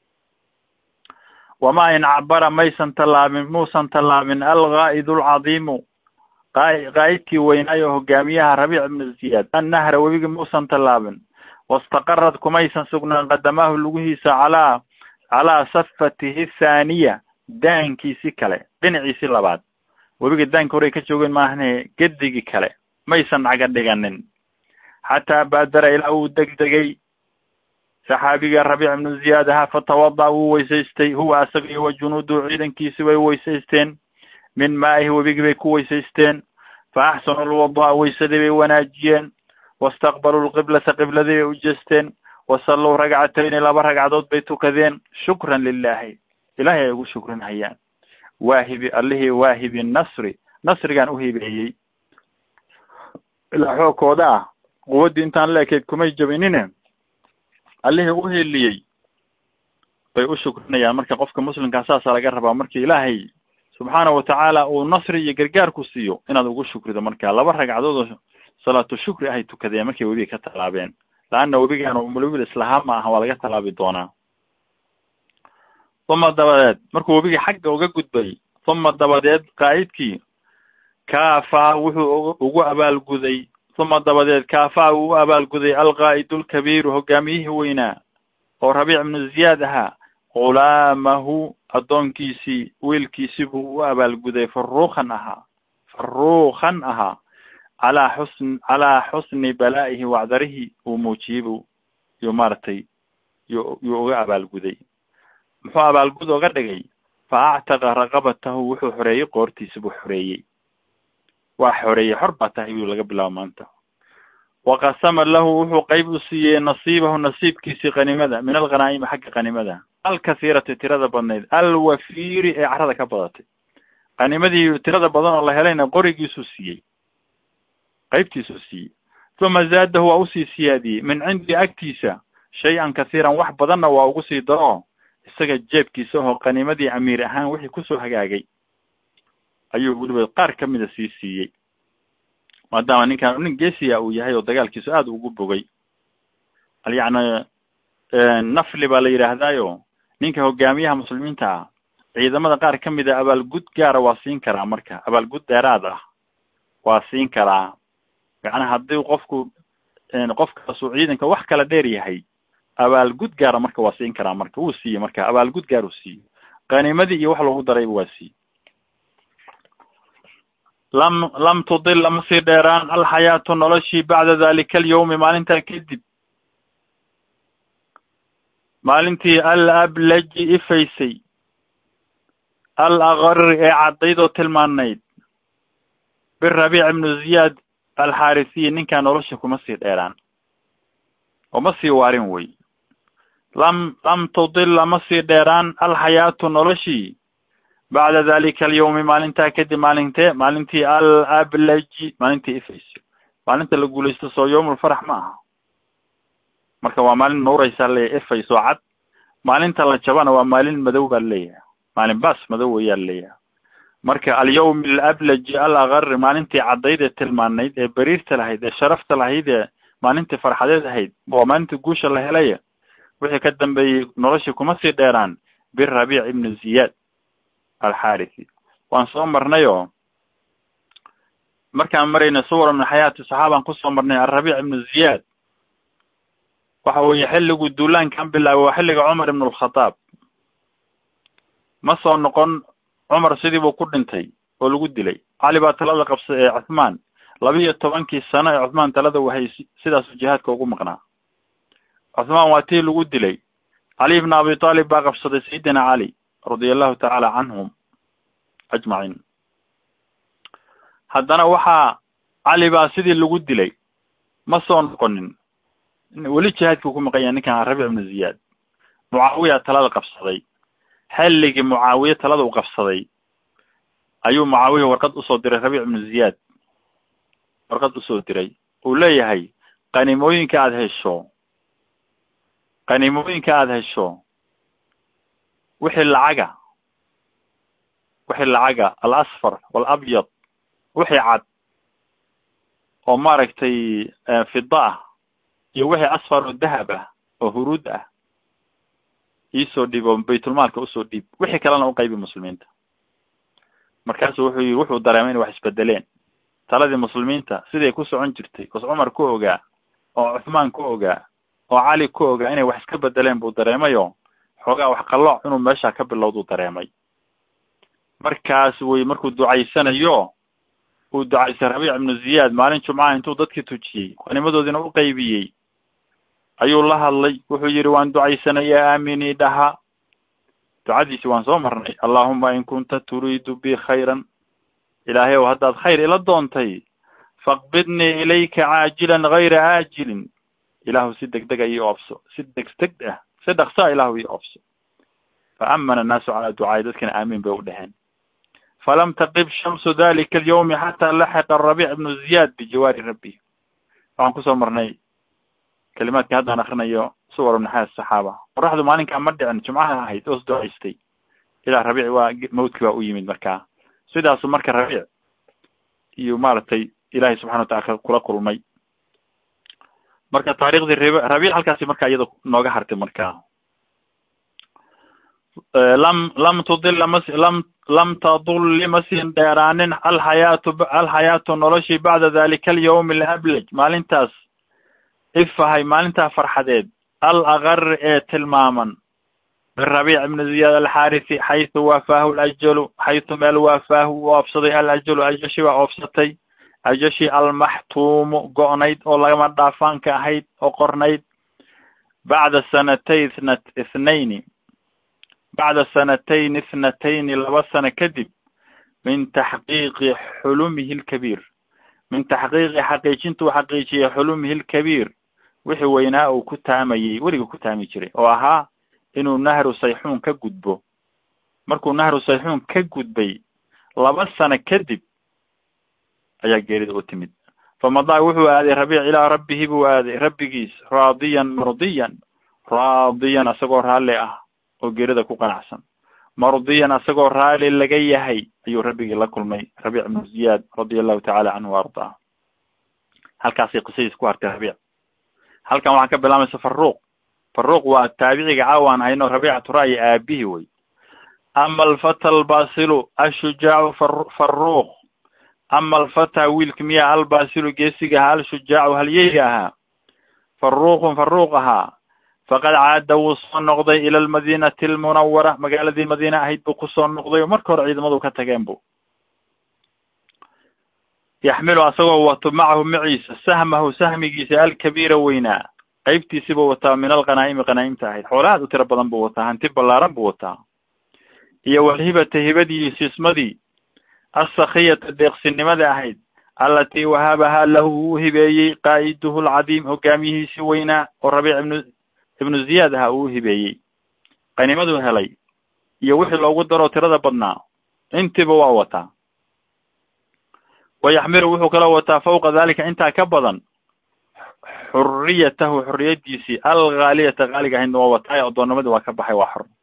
wamaa in cabara maysan tallaabin muusan tallaabin algaa'idu alcadiimu qa- qaa'idkii weynaayo hogaamiyaha rabiic ibnu ziyaad annahra webigi muusan tallaabin wastaqarad kumaysan sugnaan qadamaahu lugihiisa calaa calaa safatihi thaaniya daankiisi kale dhinaciisi labaad webiga daanka horey ka joogeen maahane gedigii kale maysan caga dhiganin xataa baadara ilaa uu degdegay saxaabiga rabiic ibnu ziyaad ahaa fatawada wuu weysaystay huwa asaga iyo wa junuudu ciidankiisi way weysaysteen min maa'ihi webigii bay ku weysaysteen fa axsanu lwadaa weysadii bay wanaajiyeen wastaqbaluu lqiblata qibladii bay u jeesteen wasalluu ragcatayni laba ragcadood bay tukadeen shukran lilahi ilahay ay ugu shukrin hayaan waahibi allihii waahibi nasri nasrigaan uhibeeyey ilaa xoogkooda ah quwaddii intaan la ekeyd kumay jabinine allihii uheliyey bay u shukrinayaan marka qofka muslimkaa saasa laga rabaa markii ilaahay subxaana watacaala uu nasri iyo gargaarku siiyo inaad ugu shukrido marka laba ragcadood oo salaatu shukri ahay tukadeen markay webiga ka tallaabeen laanna webigaan webiga islahaa ma aha waa laga tallaabi doonaa uma dabadeed markuu webigii xagga uga gudbay uma dabadeed qaa'idkii kaafaa wuxuu ugu abaalguday uma dabadeed kaafaa uu u abaalguday alqaa'idu lkabiiru hogaamiyihii weynaa oo rabiic ibnu ziyaad ahaa ghulaamahu addoonkiisii wiilkiisii buu u abaalguday faruukan ahaa faruukan ahaa calaa xusn calaa xusni balaa'ihi wacdarihi uu muujiyey bu yuu maaragtay yu yuu uga abaalguday muxuu abaalgud oga dhigay fa actaqa raqabatahu wuxuu xoreeyey qoortiisa buu xoreeyey waa xoreeyey xor baa tahay buu laga bilaabo maanta waqasama lahu wuxuu qeyb u siiyey nasiibahu nasiibkiisii qanimada min alghanaa'imi xagga qanimada alkasiirati tirada badnayd alwafiiri ee carada ka badatay qanimadii tirada badan oo la helayna qorigiisuu siiyey qeybtiisuu siiyey uma zaadahu waa usii siyaadiyey min cindi agtiisa shay-an kasiiran wax badanna waa ugu sii daro isaga jeebkiisa oo qanimadii amiir ahaan wixii kusoo hagaagay ayuu weliba qaar ka mida sii siiyey maadaama ninkan nin geesiya uu yahay oo dagaalkiisu aada ugu bogay yacni nafli baa la yidhaahdaayo ninka hogaamiyaha muslimiinta ah ciidamada qaar ka mida abaalgud gaara waa siin karaa marka abaalgud dheeraad ah waa siin karaa macnaha haddii qofku qofkaasuu ciidanka wax kala dheer yahay abaalgud gaara marka waa siin karaa marka wuu siiyey marka abaalgud gaar uu siiyey qanimadii iyo wax loogu darayba waa siiyey lam lam tudil lama sii dheeraan alxayaatu noloshii bacda dalika alyawmi maalintaa kadib maalintii al ablaji ifaysay al akari ee caddayd oo tilmaanayd birabiic ibnu ziyaad alxaarisiyi ninkaa nolosha kuma sii dheeraan oo ma sii waarin wey lam lam tudil lama sii dheeraan alxayaatu noloshii bacda dalika alyawmi maalintaa kadib maalintee maalintii al ablaji maalintii ifaysay maalinta la guulaysto soo yawmulfarax ma aha marka waa maalin nuuraysaa leeyahay ifayso cad maalinta la jabana waa maalin madow baa leeyahay maalin baas madow weyaa leeyahay marka alyawmi alablaji al akari maalintii caddayd ee tilmaanayd ee beriirta lahayd ee sharafta lahayd ee maalintii farxadeed ahayd waa maalintii guusha la helaya wixii ka dambeeyey noloshii kuma sii dheeraan birabiic ibnu ziyaad alxarisi waan soo marnay oo markaan marayna suwar min xayaati saxaabaan kusoo marnay alrabiic ibnu ziyaad waxa weeye xilliguu duulaankan bilaabay waa xilliga cumar ibn alkhataab ma soo noqon cumar sidii buu ku dhintay oo lagu dilay cali baa talada qabsay ee cuthmaan laba iyo tobankii sano ee cuthmaan talada wahay sidaasu jihaadka ugu maqnaa cuthmaan waa tii lagu dilay cali ibn abi talib baa qabsaday sayidina cali radia allahu tacaala canhum ajmaciin haddana waxaa cali baa sidii lagu dilay ma soo noqonin weli jihaadkii ku maqan yahay ninkan rabiic ibnu ziyaad mucaawiya talada qabsaday xilligii mucaawiye talada u qabsaday ayuu mucaawiya warqad usoo diray rabiic ibnu ziyaad warqad usoo diray uu leeyahay qanimooyinka aada hesho qanimooyinka aada hesho wixii lacaga wixii lacaga alasfar walabyad wixii cad oo maaragtay fida ah iyo wixii asfar oo dahab ah oo huruud ah iisoo dhiib oo baytulmaalka usoo dhiib wixii kalena uqaybi muslimiinta markaasu wuxuu yii wuxuu dareemay inay wax isbedeleen taladii muslimiinta siday ku socon jirtay oos cumar ku ogaa oo cuthmaan ku ogaa oo cali ku ogaa inay wax iska bedeleen buu dareemayo xoogaa wax qallooc inuu meesha ka bilowduu dareemay markaas wey markuu ducaysanayo uu ducaysay rabiic ibnu ziyaad maalin jumcaha intuu dadkii tujiyey qanimadoodiina u qaybiyey ayuu la hadlay wuxuu yidhi waan ducaysanay ya aaminii dhaha ducadiisi waan soo marnay allahuma in kunta turiidu bi khayran ilaahay ow haddaad khayr ila doontay faqbidnii ilayka caajilan gayra aajilin ilaahu si deg dega ii oobso si degdeg ah si dhaksaa ilaahu ii oobso fa amana annaasu calaa ducaai dadkina aamiin bay u dheheen falam taqib shamsu dalika alyawmi xataa laxiqa rabiic ibnu ziyaad bijawaari rabbi waxaan kusoo marnay kalimaadka haddaan akrinayo suwar ibn xaas saxaaba qoraxdu maalinkaa ma dhicin jumcaha ahayd oos ducaystay ilaa rabiic waa mawdki baa u yimid markaa sidaasu marka rabiic iyo maaragtay ilaahay subxana watacala kula kulmay marka taariikhdii rb rabiic halkaasi marka iyada nooga hartay markaa lam lam tudila mas lam lam tadulli ma siin dheeraanin alxayaatu alxayaatu noloshii bacda dalika alyawmi alablaj maalintaas ifahay maalintaa farxadeed al akari ee tilmaaman birabiic ibni ziyaad alxaarisi xaysu waafaahu lajalu xaysu meel waafaahu u oofsaday alajalu ajashi waa oofsatay ajashi almaxtuumu go'nayd oo lagama dhaafaanka ahayd oo qornayd bacda sanatay ithna ithnayni bacda sanatayn ithnatayni laba sano kadib min taxqiiqi xulumihi lkabiir min taxqiiqi xaqiijintuu xaqiijiyey xulumihi lkabiir wixii weynaa uu ku taamayey weliga ku taami jiray oo ahaa inuu nahru sayxuun ka gudbo markuu nahru sayxuun ka gudbay laba sano kadib ayaa geerida u timid famadaa wuxuu aaday rabiic ilaa rabbihi buu aaday rabbigiis raadiyan mardiyan raadiyan asagoo raalli ah oo geerida ku qanacsan mardiyan asagoo raalli laga yahay ayuu rabbigii la kulmay rabiic ibnu ziyaad radia allahu tacala canhu wa ardaa halkaasay qisadiis ku hartay rabiic halkan waxaa ka bilaamaysa faruuq faruuq waa taabiciga caawaan hayno rabiicatu ra'yi aabihi wey ama alfata albasilu ashujaacu far faruuq ama alfata wiilka miyaa albasilu geesiga ahaa alshujaacu halyeyga ahaa faruuqun faruuq ahaa faqad caada wuu soo noqday ila almadinati almunawara magaaladii madiine ahayd buu kusoo noqday oo marka hore ciidamadu ka tageen bu yaxmilu asagoo wato macahu maciisa sahmahu sahmigiisa alkabiira weynaa qaybtiisi buu wataa min alqanaa'imi qanaa'imta ahayd xoolo aad u tiro badan buu wataa hanti ballaaran buu wataa iyo walhibata hibadii sismadii assakhiyata deeqsinimada ahayd allatii wahabahaa lahu uu hibeeyey qaa'iduhu alcadiim hogaamiyihiisi weynaa oo rabiic ibnu ibnu ziyaad ahaa uu hibeeyey qanimaduu helay iyo wixii loogu daroo tirada badnaa intiiba waa wataa wayaxmilu wuxuu kaloo wataa fawqa dalika intaa ka badan xuriyatahu xuriyadiisii alghaaliyata haaliga ahaydna waa wataa ee addoonnimadii waa ka baxay waa xor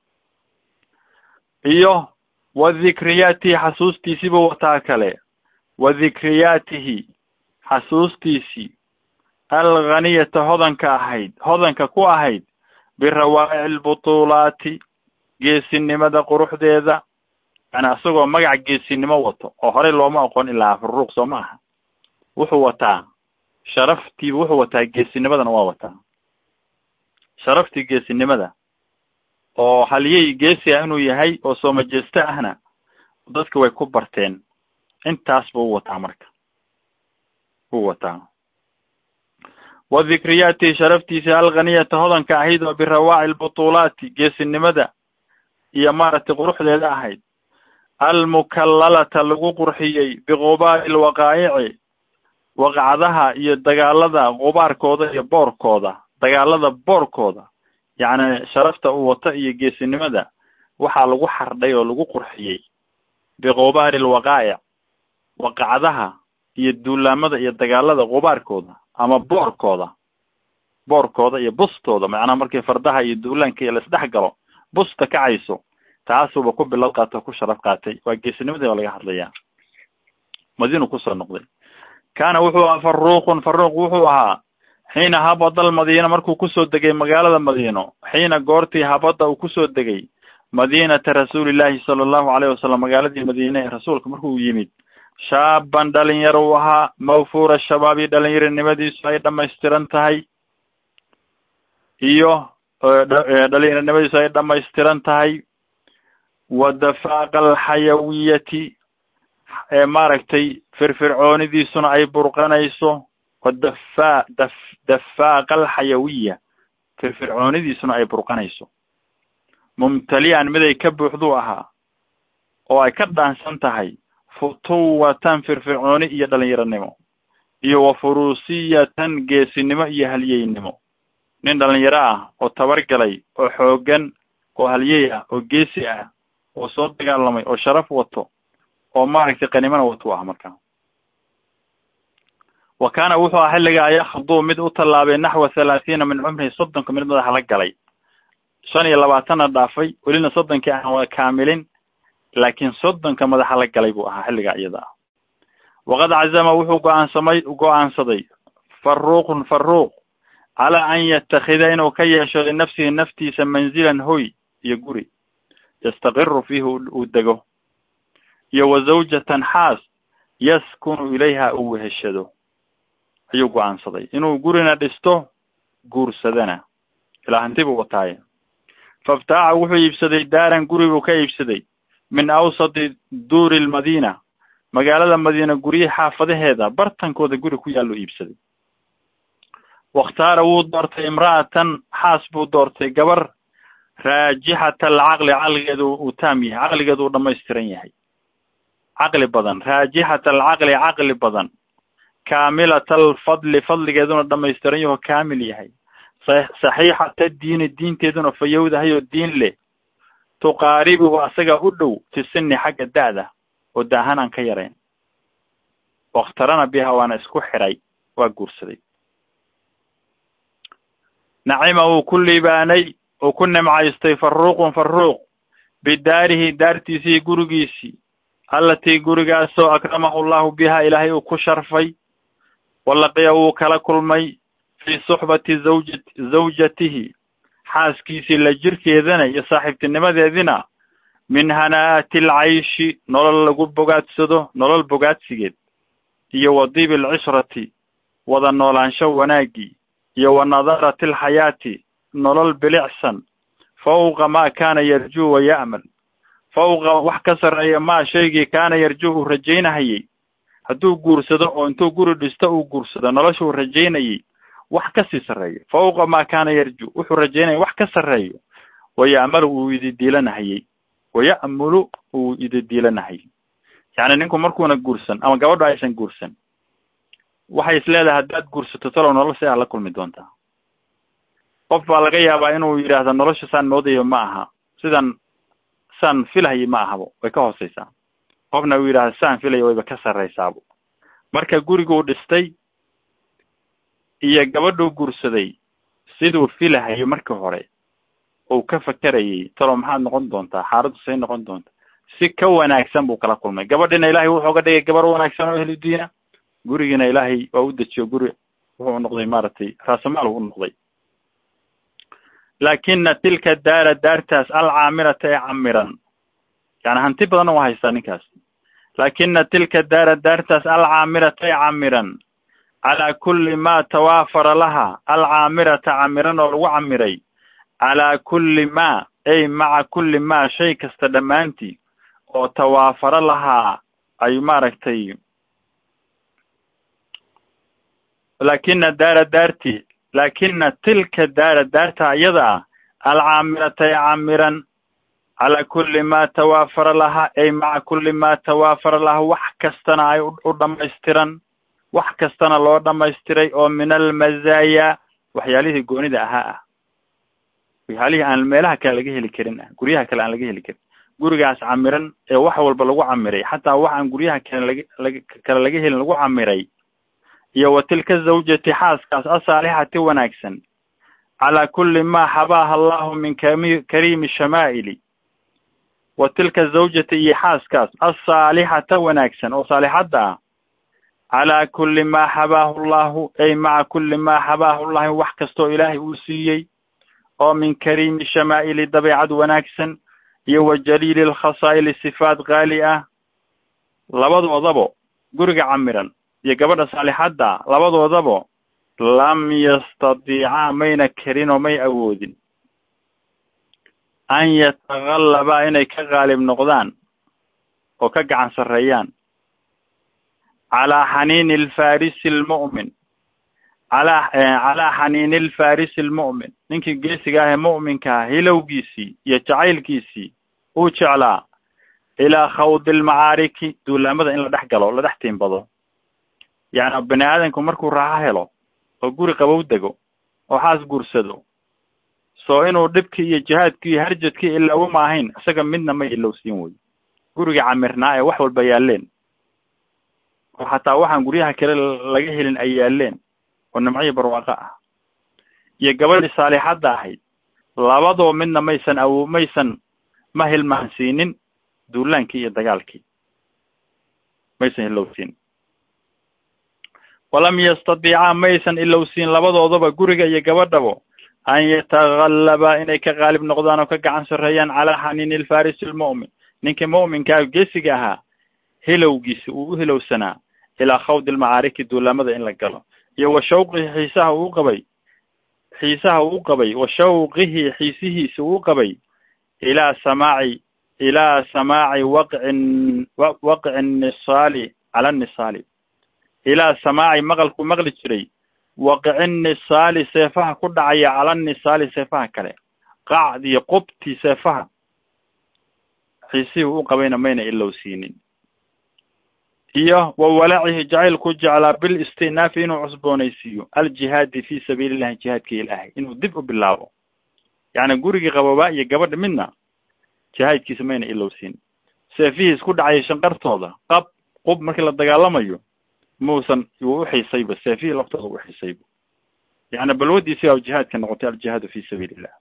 iyo wa dhikriyaatihi xasuustiisiibuu wataa kale wa dhikriyaatihi xasuustiisii alghaniyata hodanka ahayd hodanka ku ahayd birawaa'ici albutuulaati geesinimada quruxdeeda yani asagoo magac geesinimo wato oo horey looma aqoon ilaa faruuq soo ma aha wuxuu wataa sharaftii wuxuu wataa geesinimadana waa wataa sharaftii geesinimada oo halyey geesi ah inuu yahay oo soomajeesto ahna dadka way ku barteen intaas buu wataa marka wuu wataa wa dhikriyaatihi sharaftiisa alghaniyata hodanka ahayd oo birawaaci albutuulaati geesinimada iyo maaragtay quruxdeeda ahayd almukallalata lagu qurxiyey biqubaari alwaqaa'ici waqacdaha iyo dagaalada qubaarkooda iyo boorkooda dagaalada boorkooda yacni sharafta uu wato iyo geesinimada waxaa lagu xardhay oo lagu qurxiyey biqubaari alwaqaa'ic waqacdaha iyo duulaamada iyo dagaalada qubaarkooda ama boorkooda boorkooda iyo bustooda macnaha markii fardaha iyo duulaanka iyo laisdhex galo busta kacayso taasuuba ku bilad qaatay o ku sharaf qaatay waa geesinimadii baa laga hadlayaa madiinu kusoo noqday kaana wuxuu ahaa faruuqun faruuq wuxuu ahaa xiina habada almadiina markuu kusoo degay magaalada madiino xiina goortii habada uu kusoo degay madiinata rasuulillahi sala allahu alayhi wasalam magaaladii madiine ee rasuulka markuu yimid shaaban dhalinyar uu ahaa mawfuura shabaabi dhalinyaronimadiisu ay dhamaystiran tahay iyo dhalinyaronimadiisu ay dhamaystiran tahay wa dafaaqa alxayawiyati ee maaragtay firfircoonidiisuna ay burqanayso wa dafa daf dafaaqa alxayawiya firfircoonidiisuna ay burqanayso mumtali'an mid ay ka buuxduu ahaa oo ay ka dhaansan tahay futuwatan firfircooni iyo dhalinyaronimo iyo wa furusiyatan geesinimo iyo halyeynimo nin dhalinyaro ah oo tabargalay oo xoogan oo halyey ah oo geesi ah oo soo dagaalamay oo sharaf wato oo maaragtay qanimana wato ah markaa wa kaana wuxuu aha xilligaa yakhduu mid u tallaabay naxwa thalaathiina min cumrihi soddonka mid madaxa la galay shan iyo labaatanna dhaafay welina soddonkii aan wada kaamilin laakiin soddonka madaxa la galay buu ahaa xilligaa iyada ah waqad cazama wuxuu go-aansamay go-aansaday faruuqun faruuq calaa an yatakida inuu ka yeesho linafsihi naftiisa manzilan hoy iyo guri yastaqiru fiihi uu dego iyo wa zawjatan xaas yaskunu ilayha uu weheshado ayuu go-aansaday inuu gurina dhisto guursadana ilaa hanti buu wataaye faftaaca wuxuu iibsaday daaran guri buu ka iibsaday min awsati duuri lmadiina magaalada madiina guryihi xaafadaheeda bartankooda guri ku yaallu iibsaday wakhtaara wuu doortay imra'atan xaas buu doortay gabar raajixata alcaqli caqligeedu uu taam yahay caqligeedu uu dhamaystiran yahay caqli badan raajixata alcaqli caqli badan kaamilata alfadli fadligeeduna dhamaystiran yaho kaamil yahay saxiixata diini diinteeduna fayowdahay oo diin leh tuqaaribuhu asaga u dhow fi sini xagga da'da oo daahan aan ka yarayn wakhtarana biha waana isku xiray waa guursaday nacima uu ku liibaanay uu ku nimcaystay faruuqun faruuq bidaarihi daartiisii gurigiisii allatii gurigaasoo akramahu llahu biha ilaahay uu ku sharfay walaqiya wuu kala kulmay fii suxbati zawja zawjatihi xaaskiisii la jirkeedana iyo saaxiibtinimadeedina min hanaa'ati alcayshi nolol lagu bogaadsado nolol bogaadsigeed iyo wa dibi alcishrati wada noolaansho wanaaggii iyo wa nadarati alxayaati nolol bilicsan fawqa maa kaana yarjuu wa ya'mal fawqa wax ka sarreeya maa shaygii kaana yarjuu uu rajaynahayey hadduu guursado oo intuu guri dhisto uu guursado nolosha uu rajaynayey wax kasii sarreeyo fawqa maa kaana yarju wuxuu rajaynaya wax ka sarreeyo waya'malu uu ididiilanahayey waya'mulu uu ididiilanahayey yacni ninku markuuna guursan ama gabadho aysan guursan waxay is leedahay haddaad guursato talow nolosha aad la kulmi doontaa qof baa laga yaabaa inuu yidhaahdo nolosha saan moodayo ma aha sidan saan filahayo ma ahabo way ka hooseysaa qofna uu yidhahdo saan filayo wayba ka sarreysaabo marka guriguu dhistay iyo gabadhuu guursaday siduu filahayo markii hore uu ka fakerayay talow maxaad noqon doontaa xaaladdu say noqon doonta si ka wanaagsan buu kala kulmay gabadhina ilaahay wuxuu uga dhigay gabar wanaagsan oo ehlu diina gurigiina ilaahay waa u dejiyo guri wuxuu noqday maaragtay raasamaal u noqday laakina tilka daara daartaas alcaamirata ee camiran yani hanti badanna waa haystaa ninkaas laakina tilka daara daartaas alcaamirata ee camiran calaa kulli ma tawaafara laha alcaamirata camiran oo lagu camiray calaa kulli ma ay maca kulli ma shay kasta dhammaantii oo tawaafaro lahaa ay maaragtay laakina daara daarti laakina tilka daara daarta iyada ah alcaamirata ee camiran calaa kulli ma tawaafara laha ay maca kulli ma tawaafara laha wax kastana ay u dhamaystiran wax kastana loo dhamaystiray oo min almazaaya waxyaalihii goonida ahaa ah waxyaalihii aan meelaha kale laga heli karin ah guryaha kale aan laga heli karin gurigaas camiran ee wax walba lagu camiray xataa wax aan guryaha kale laga laga kale laga helin lagu camiray iyo wa tilka zawjati xaaskaas asaalixati wanaagsan calaa kulli ma xabaaha allahu min kami kariimi shamaa'ili wa tilka zawjati iyo xaaskaas asaalixata wanaagsan oo saalixadda ah calaa kulli ma xabaahu llahu ay maca kulli ma xabaahu llahi wax kastoo ilaahay uu siiyey oo min kariimi shamaa'ili dabeecad wanaagsan iyo wa jaliili lkhasaa'ili sifaat qaali ah labadoodabo guriga camiran iyo gabadha saalixadda labadoodabo lam yastadiicaa mayna karin oo may awoodin an yatagallabaa inay ka qaalib noqdaan oo ka gacan sarreeyaan calaa xaniini alfarisi almu'min calaa calaa xaniini alfarisi almu'min ninkii geesiga ah ee mu'minkaa hilowgiisii iyo jacaylkiisii uu jeclaa ilaa khawdi almacaariki duulaamada in la dhex galo la dhex tiimbado yacni bani aadamku markuu raaxo helo oo guri qabow dego oo xaas guursado soo inuu dhibkii iyo jihaadkii iyo harjadkii ilaawo ma ahayn isaga midna may ilowsiin wey guriga camirnaa ee wax walba yaaleen oo xataa waxaan guryaha kale laga helin ay yaaleen oo nimciyo barwaaqo ah iyo gabadhii saalixadda ahayd labadoo midna maysan awo maysan ma hilmaansiinin duulaankii iyo dagaalkii maysan ilowsiin walam yastadiicaa maysan ilowsiin labadoodaba guriga iyo gabadhabo an yatagallaba inay ka qaalib noqdaan oo ka gacan sarreeyaan calaa xaniini alfarisi almu'min ninkii mu'minkaa geesiga ahaa hilowgiisi uu u hilowsanaa ilaa khawdi almacaariki duulaamada in la galo iyo wa shawqii xiisaha uu qabay xiisaha uu qabay wa shawqihi xiisihiisa uu qabay ilaa samaaci ilaa samaaci waqcin waqci nisaali cala nisaali ilaa samaaci maqalku maqli jiray waqci nisaali seefaha ku dhacaya cala nisaali seefaha kale qacdii qubti seefaha xiisihii u qabayna mayna ilowsiinin iyo wa walacihi jacaylku jeclaa bil istinaafi inuu cusboonaysiiyo aljihaadi fi sabiili llahi jihaadka ilaahay inuu dib u bilaabo yacni gurigii qaboobaa iyo gabadha midna jihaadkiisa mayna ilowsiin seefihii isku dhacaya shanqartooda qab qub markii la dagaalamayo muusan wuu uxiisayba seefihii laftooda u uxiisayba yacni balwadiisi baa jihaadka noqotay aljihaadu fi sabiili illah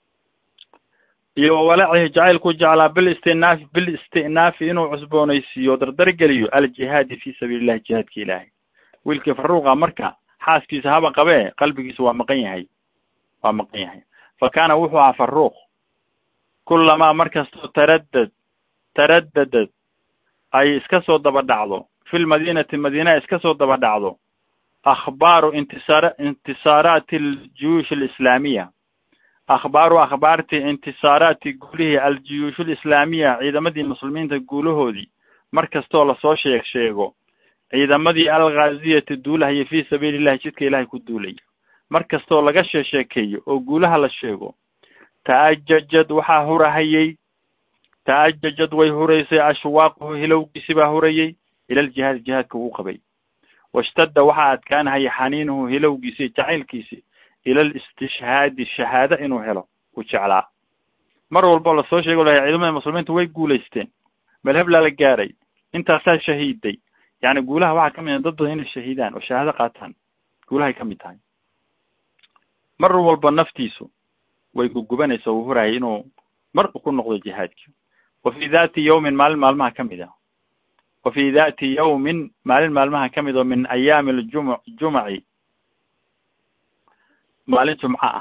iyo wawalacihi jacaylku jeclaa bil istinaafi bil istinaafi inuu cusboonaysiiyo dardargeliyo aljihaadi fi sabiili llahi jihaadka ilaahay wiilkii faruuqa marka xaaskiisa haba qabee qalbigiisa waa maqan yahay waa maqan yahay fa kaana wuxuu ahaa faruuq kulamaa markastoo taraddad taraddadad ay iska soo daba dhacdo fi lmadiinati madiina ay iska soo daba dhacdo akhbaaru intisaar intisaaraati aljuyuush alislaamiya akhbaaru akhbaartii intisaaraati guulihii aljuyuush alislaamiya ciidamadii muslimiinta guulahoodii mar kastoo lasoo sheeg sheego ciidamadii alghaaziyati duulahaya fi sabiili llahi jidka ilahay ku duulaya mar kastoo laga sheesheekeeyo oo guulaha la sheego ta'ajajad waxaa hurahayey ta'ajajad way huraysay ashwaaquhu hilowgiisi baa hurayey ila ljihaad jihaadka uu qabay washtadda waxaa adkaanahaya xaniinuhu hilowgiisi jacaylkiisi ila listishhaadi shahaado inuu helo uu jeclaa mar walboo lasoo sheego lahay ciidamada muslimiinta way guulaysteen melheblaa la gaaray intaasaa shahiiday yani guulaha waxaa kamid ah dad badan inay shahiidaan oo shahaado qaataan guulahay kamid tahay mar walba naftiisu way gugubanaysa uu hurayay inuu mar ku noqdo jihaadki wa fi dhati yawmin maalin maalmaha kamid ah wa fi dhati yawmin maalin maalmaha kamid oo min ayaami ljum jumaci maalin jumco ah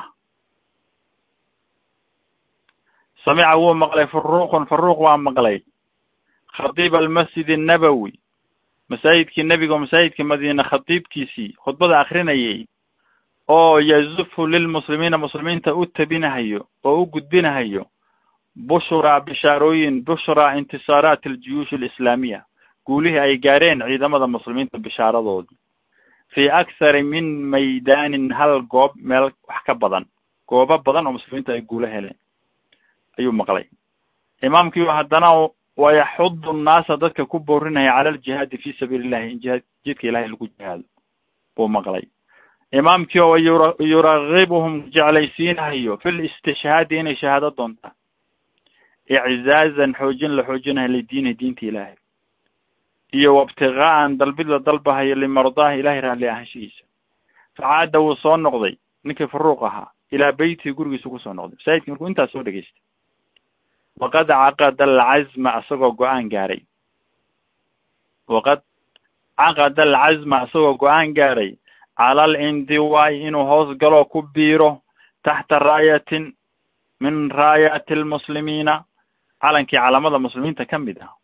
samica wuu maqlay faruuqun faruuq waa maqlay khadiib almasjid annabowi masaajidkii nebiga oo masaajidkii madiine khadiibkiisii khudbada akrinayay oo yazufu lilmuslimiina muslimiinta u tabinahayo oo u gudbinahayo bushraa bishaarooyin bushraa intisaaraati aljuyuush alislaamiya guulihii ay gaareen ciidamada muslimiinta bishaaradoodii fi akthari min maydaanin hal goob meel wax ka badan goobo badan oo muslimiinta ay guulo heleen ayuu maqlay imaamkii haddana wayaxudu nnaasa dadka ku boorinaya cala aljihaadi fi sabiili llahi in jihaad jidka ilahay lagu jihaado buu maqlay imaamkii oo yura yuragibuhum jeclaysiinahayo fi listishhaadi inay shahaado doontaan iczaazan xoojin la xoojinayo lidiini diinta ilaahay iyo wabtigaa'an dalbid la dalbahayo limardaahi ilahay raalli ahaanshihiisa facaada wuu soo noqday ninkii faruuq ahaa ilaa beytihi gurigiisu kusoo noqday masaajidki markuu intaas soo dhegeystay waqad caqada alcazma isagoo go-aan gaaray waqad caqada alcazma isagoo go-aan gaaray cala alindiwaai inuu hoos galoo ku biiro taxta raayatin min raayaati almuslimiina calankii calamada muslimiinta ka mid ah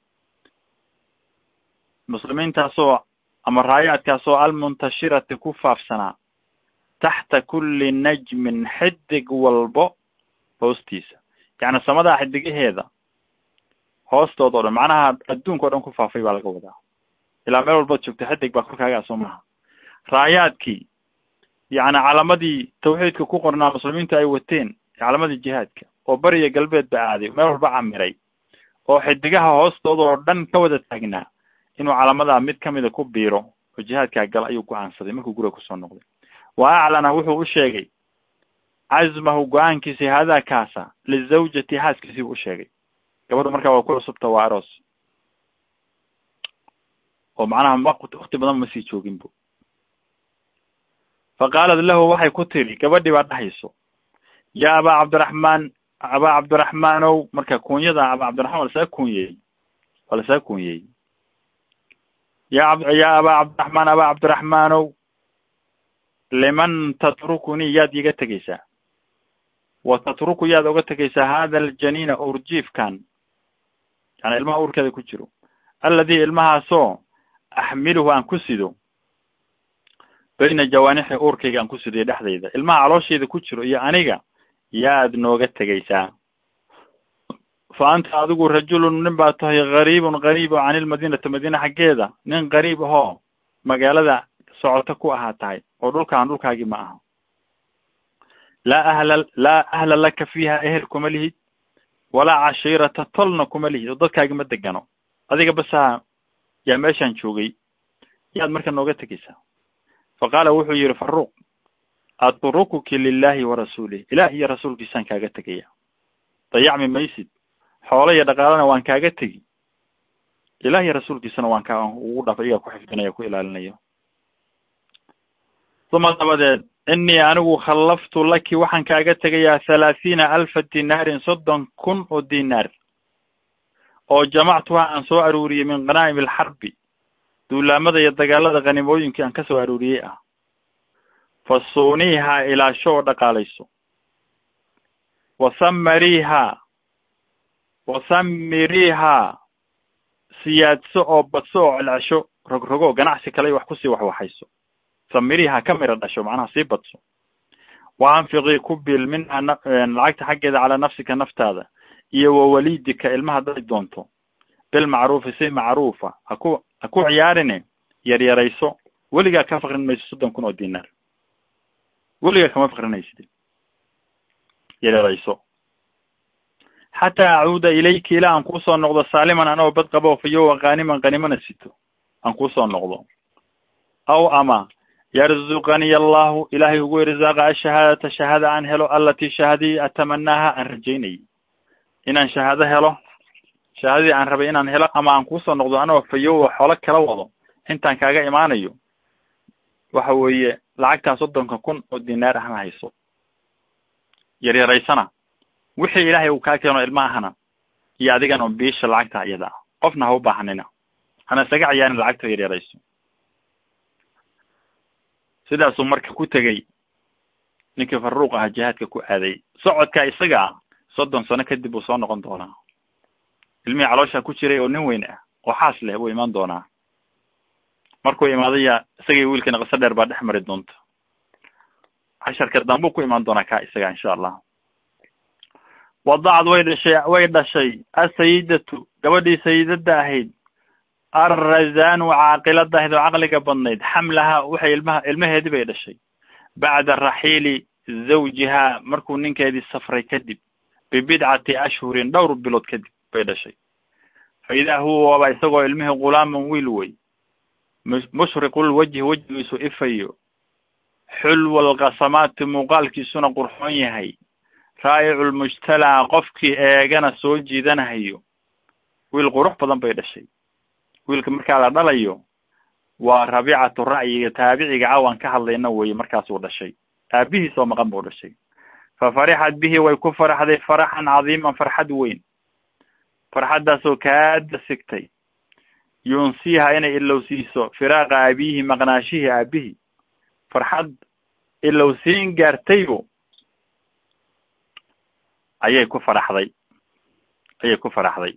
muslimiintaasoo ama raayaadkaasoo almuntashirati ku faafsanaa taxta kulli najmin xidig walbo hoostiisa yacni samadaa xidigaheeda hoostood o dhan macnaha adduunka o dhan ku faafay baa laga wadaa ilaa meel walbaad joogta xidig baa korkaagaa soo maha raayaadkii yacni calamadii tawxiidka ku qornaa muslimiintu ay wateen calamadii jihaadka oo bariya galbeed ba aaday meel walba camiray oo xidigaha hoostooda oo dhan ka wada taagnaa inuu calamadaa mid kamida ku biiro oo jihaadkaa gal ayuu go-aansaday markuu guriga kusoo noqday wa aclana wuxuu u sheegay cazmahu go-aankiisi haadaa kaasa lizawjati xaaskiisii u sheegay gabadhu markaa waa ku cusubta waa aroos oo macnaha ma wakti badan ma sii joogin bu fa qaalat lahu waxay ku tiri gabadhii baa dhahayso ya abaa cabdiraxmaan abaa cabdiraxmaanow marka kuunyada abaa cabdiraxmaan waa lasaga kuunyeeyey waa lasaga kuunyeeyey ya ya abaa cabdiraxmaan abaa cabdiraxmaanow liman tatrukuni yaad iga tegeysaa wa tatruku yaad oga tegeysaa hada aljaniina urjiifkan yani ilmaha uurkeeda ku jiro alladii ilmahaasoo axmiluhu aan ku sido bayna jawaanixi uurkayga aan ku sidiyo dhexdayda ilmaha calooshayda ku jiro iyo aniga yaad nooga tegaysaa fa anta adigu rajulun nin baa tahay gariibun gariib oo can ilmadiinati madiina xaggeeda nin gariib ahoo magaalada socoto ku ahaa tahay oo dhulkaan dhulkaagii ma aha laa ahla laa ahla laka fiiha ehel kuma lihid walaa cashiirata tolna kuma lihid oo dadkaagi ma degano adiga basaa yaa meeshaan joogay yaad marka nooga tegaysaa fa qaala wuxuu yihi faruuq atrukuki lilahi wa rasuulih ilaah iyo rasuulkiisaan kaaga tegaya dayacmi maysid xoolo iyo dhaqaalana waan kaaga tegi ilaah iyo rasuulkiisana waan ka ugu dhafa iyaa ku xifdinayo ku ilaalinayo uma dabadeed inii anigu khallaftu laki waxaan kaaga tegayaa thalaathiina alfa dinaarin soddon kun oo dinaar oo jamactuha aan soo aruuriyey min khanaa'im alxarbi duulaamada iyo dagaalada khanimooyinkii aan ka soo aruuriyey ah fasuuniihaa ilaasho oo dhaqaalayso wasamariihaa wasamiriihaa siyaadso oo badso oo celcesho rogrogo ganacsi kale wax kusii waxwaxayso samiriihaa ka mira dhasho macnaha sii badso wa anfiqii ku bil minha lacagta xaggeeda calaa nafsika naftaada iyo wa walidika ilmaha hadday doonto bilmacruufi si macruufa haku ha ku ciyaarine yaryarayso weligaa ka fakrin mayso soddon kun oo dinaar weligaa kama fakrinaysid yaryarayso xataa acuuda ilayki ilaa aan kuusoo noqdo saaliman anoo bad qabo fayowa kaaniman kanimana sito aan kuusoo noqdo aw ama yarzuqaniy allahu ilaahay ugu irsaaqa ashahaadata shahaada aan helo alatii shahaadii atamanaaha aan rajaynayay inaan shahaado helo shahaadadii aan rabay inaan helo ama aan kuusoo noqdo anoo fayowa xoolo kala wado intaan kaaga imaanayo waxa weeye lacagtaa soddonka kun oo dinaar ahna hayso yaryaraysana wixii ilaahay uu kaa keeno ilma ahana iyo adigana biisha lacagta iyada ah qofna ha u baahanina hana isaga ciyaarin lacagta yaryarayso sidaasuu marka ku tegey ninkii faruuq aha jihaadka ku aaday socodka isaga ah soddon sano kadib uu soo noqon doonaa ilmihii caloosha ku jiray oo nin weyn ah oo xaas leh buu imaan doonaa markuu imaadaya isagii wiilkiina qiso dheer baa dhex mari doonta casharka dambuu ku imaan doonaa ka isaga insha allah wadacad way dhashay way dhashay asayidatu gabadhii sayidada ahayd arrazanu caaqilada ahayd oo caqliga badnayd xamlaha waxay ilmaha ilmaheedii bay dhashay bacda raxiili zawjiha markuu ninkeedii safray kadib bibidcati ashhurin dhowr bilood kadib bay dhashay fa idaa huwa waaba isagoo ilmihii gulaaman wiil wey mushriqul wajhi wejigiisu ifayo xulwa alqasamaati muuqaalkiisuna qurxoon yahay raa'icu lmujtalaa qofkii eegana soo jiidanahayo wiil qurux badan bay dhashay wiilka markaa la dhalayo waa rabiicatu ra'yiga taabiciga caawan ka hadlayna weye markaasuu dhashay aabihiis oo maqan buu dhashay fa farixat bihi way ku faraxday faraxan cadiiman farxad weyn farxaddaasoo kaada sigtay yunsiiha inay ilowsiiso firaaqa aabiyihi maqnaashihii aabihii farxad ilowsiin gaartaybu ayay ku faraxday ayay ku faraxday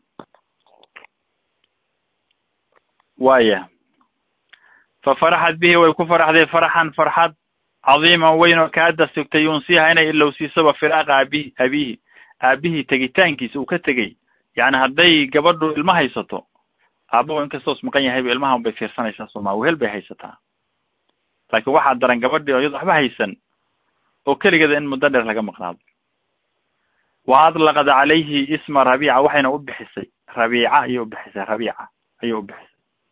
waaya fa faraxat bihi way ku faraxday farxan farxad cadiiman weyn oo kaada sigtay yunsiiha inay ilowsiisoba firaaqa aabihi aabihi aabihii tegitaankiisa uu ka tegey yacni hadday gabadhu ilmo haysato aabahu inkastoos maqan yahayba ilmahan bay fiirsanaysaa sooma wehel bay haysataa laakiin waxaa daran gabadhii oo iyado waxba haysan oo keligeeda in muddo dheer laga maqnaado wa adlaqad calayhi isma rabiica waxayna u bixisay rabiica ayay u bixisay rabiica ayay u bixisay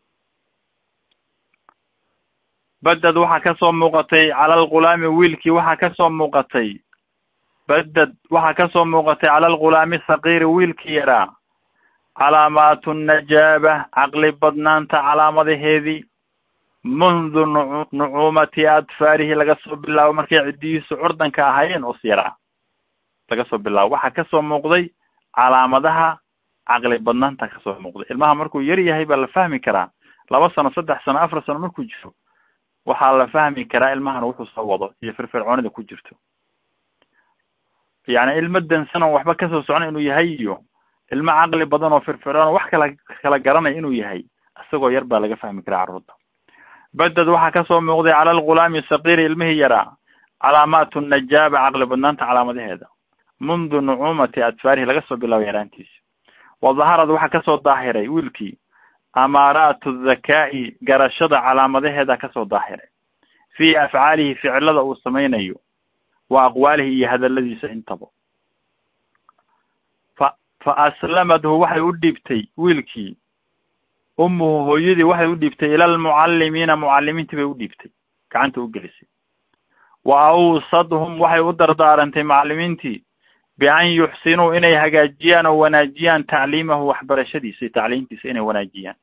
badad waxaa kasoo muuqatay cala alghulaami wiilkii waxaa kasoo muuqatay badad waxaa kasoo muuqatay cala alghulaami sakiiri wiilkii yaraa calaamaatu najaaba caqli badnaanta calaamadaheedii mundu nu nucuumati adfaarihi laga soo bilaabo markay ciddiyihiisu curdanka ahaayeen oo siyaraa laga soo bilaabo waxaa kasoo muuqday calaamadaha caqli badnaanta kasoo muuqday ilmaha markuu yar yahay baa la fahmi karaa laba sano saddex sano afar sano markuu jiro waxaa la fahmi karaa ilmahan wuxuu soo wado iyo firfircoonida ku jirto yacni ilmo dansan oo waxba kasoo socon inuu yahay iyo ilmo caqli badan oo firfircoon wax kala kala garanaya inuu yahay isagoo yar baa laga fahmi karaa carruurta badad waxaa kasoo muuqday cala algulaami saqiiri ilmihii yaraa calaamaatu najaaba caqli badnaanta calaamadaheeda mundu nucuumati adfaarihi laga soo bilaabo yaraantiisa wa daharad waxaa kasoo daahiray wiilkii amaaraatu dhakaa'i garashada calaamadaheeda kasoo daahiray fii afcaalihi ficilada uu samaynayo wa aqwaalihi iyo hadaladiisa intaba fa fa aslamadhu waxay u dhiibtay wiilkii ummuhu hooyadii waxay u dhiibtay ila almucallimiina mucallimiintii bay u dhiibtay gacanta u gelisay wa awsadhum waxay u dardaarantay macallimiintii bian yuxsinuu inay hagaajiyaan oo wanaajiyaan tacliimahu waxbarashadiisa iyo tacliintiisa inay wanaajiyaan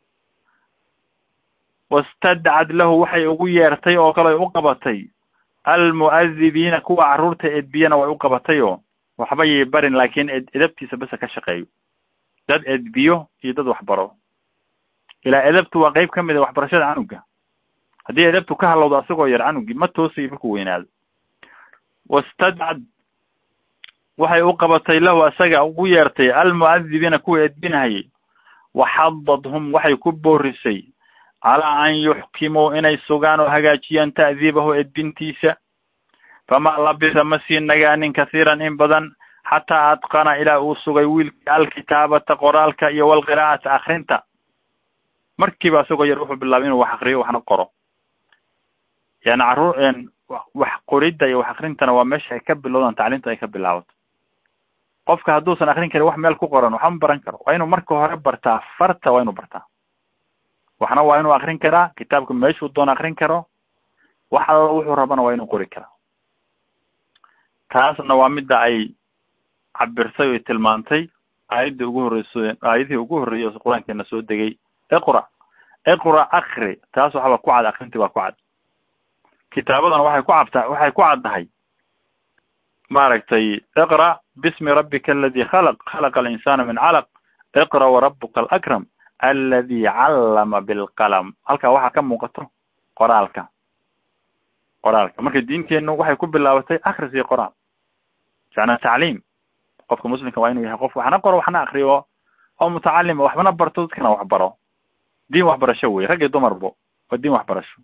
wastadcad lahu waxay ugu yeertay oo kale ay u qabatay almu'adibiina kuwa carruurta edbiyana way u qabatay oo waxba yay barin laakiin ed edabtiisa bese ka shaqeeyo dad edbiyo iyo dad waxbaro ilaa edabtu waa qeyb ka mid a waxbarashada canuga haddii edabtu ka halowdo asagoo yar canugii ma toosayo markuu weynaado wastadcad waxay u qabatay lahu asaga ugu yeertay almu'adibiina kuwa edbinahayay waxadadhum waxay ku boorisay calaa an yuxkimuu inay sugaan oo hagaajiyaan ta'diibahu edbintiisa famaa labisa ma sii nagaanin kathiiran in badan xataa adqana ilaa uu sugay wiilkii alkitaabata qoraalka iyo walqiraa'ata akrinta markiiba asagoo yar wuxuu bilaabay inuu wax akriyo waxna qoro yani carruur wax qoridda iyo wax akrintana waa meesha ay ka bilowdaan tacliimta ay ka bilaabato qofka hadduusan akrin karin wax meel ku qoran waxma baran karo waa inuu marka hore bartaa farta waa inuu bartaa waxna waa inuu akrin karaa kitaabka meeshuu doona akrin karo wax alla wuxuu rabana waa inuu qori karaa taasna waa midda ay cabirsay oy tilmaantay aayadda ugu horreyso aayadihii ugu horreeyay oo qur-aankeena soo degay iqra iqra akri taas waxba ku cad akrintii baa ku cad kitaabadana waxay ku cabtaa waxay ku caddahay maaragtay iqra bismi rabbika aladi khalaq khalaqa alinsana min calaq iqra warabuka alakram aladi callama bilqalam halkaa waxaa ka muuqato qoraalka qoraalka marka diinteenu waxay ku bilaabatay akris iyo qoraal macnaa tacliim qofka muslimka waa inuu yahay qof waxna qoro waxna akriyo oo mutacalima waxbana barto dadkana wax baro diin waxbarasho wey rag iyo dumarbo waa diin waxbarasho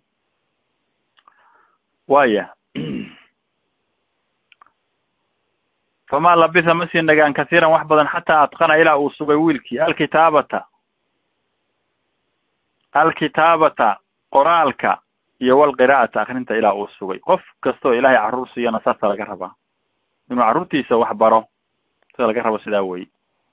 waya famaa labisa ma sii nagaan kathiiran wax badan xataa adqana ilaa uu sugay wiilkii alkitaabata alkitaabata qoraalka iyo walqiraa'ata akrinta ilaa uu sugay qof kastoo ilaahay carruur siiyana saasa laga rabaa inuu carruurtiisa wax baro sida laga rabo sidaa wey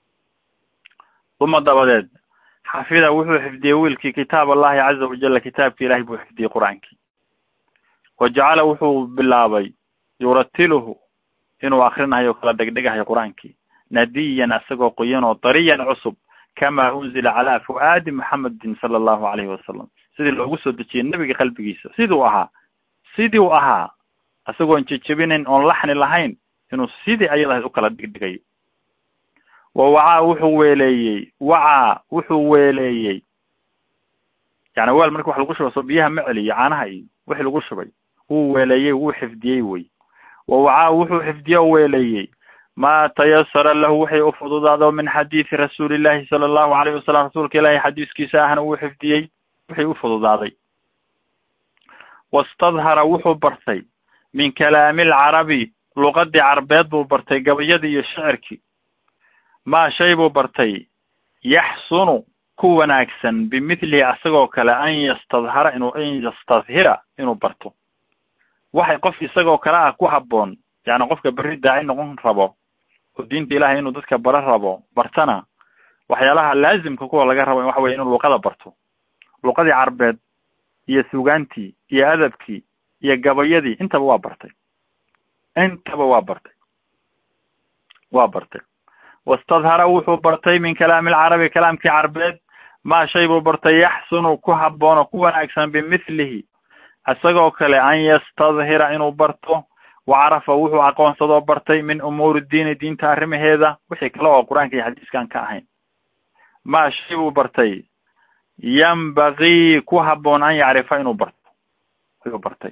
uma dabadeed xafida wuxuu xifdiyey wiilkii kitaab allahi caza wajala kitaabki ilahay buu xifdiyey qur-aankii wa jacala wuxuu bilaabay yuratiluhu inuu akrinahayo kala dhegdhegahayo qur-aankii nadiyan asagoo qoyan oo dariyan cusub kama unzila calaa fu'aadi muxamedin sala allahu alayhi wasalam sidii loogu soo dejiyey nebiga qalbigiisa siduu ahaa sidii u ahaa isagoon jejebinin oon laxni lahayn inuu sidii ayadahayd u kala dhigdhigayo wa wacaa wuxuu weeleeyey wacaa wuxuu weeleeyey yani weel marki wax lagu shubo soo biyaha ma celiyo caanaha iyo wixii lagu shubay wuu weeleeyey wuu xifdiyey wey wa wacaa wuxuu xifdiye o weeleeyey ma tayasara lahu waxay u fududaado min xadiidi rasuulillahi sala allahu alayh wasalam rasuulka ilaahi xadiiskiisa ahna wuu xifdiyey wixii u fududaaday wastadhara wuxuu bartay min kalaami alcarabi luqadii carbeed buu bartay gabayadii iyo shicirkii maa shay buu bartay yaxsunu ku wanaagsan bimithlihi asagoo kale an yastadhara inuu an yastadhira inuu barto waxay qof isagoo kale ah ku habboon yani qofka berri daaci noqon rabo oo diinta ilahay inuu dadka bara rabo bartana waxyaalaha laazimka kuwa laga rabo waxa weye inuu luqada barto luqadii carbeed iyo sugaantii iyo adabkii iyo gabayadii intaba waa bartay intaba waa bartay waa bartay wastadhara wuxuu bartay min kalaami alcarabi kalaamkii carbeed maa shay buu bartay yaxsunu ku habboon oo ku wanaagsan bimithlihi isagoo kale an yastadhira inuu barto wacarafa wuxuu aqoonsadoo bartay min umuuri diini diinta arrimaheeda wixii kale oo qur-aanka iyo xadiiskan ka ahayn maa shay buu bartay yambagii ku habboon an yacrifa inuu barto ayuu bartay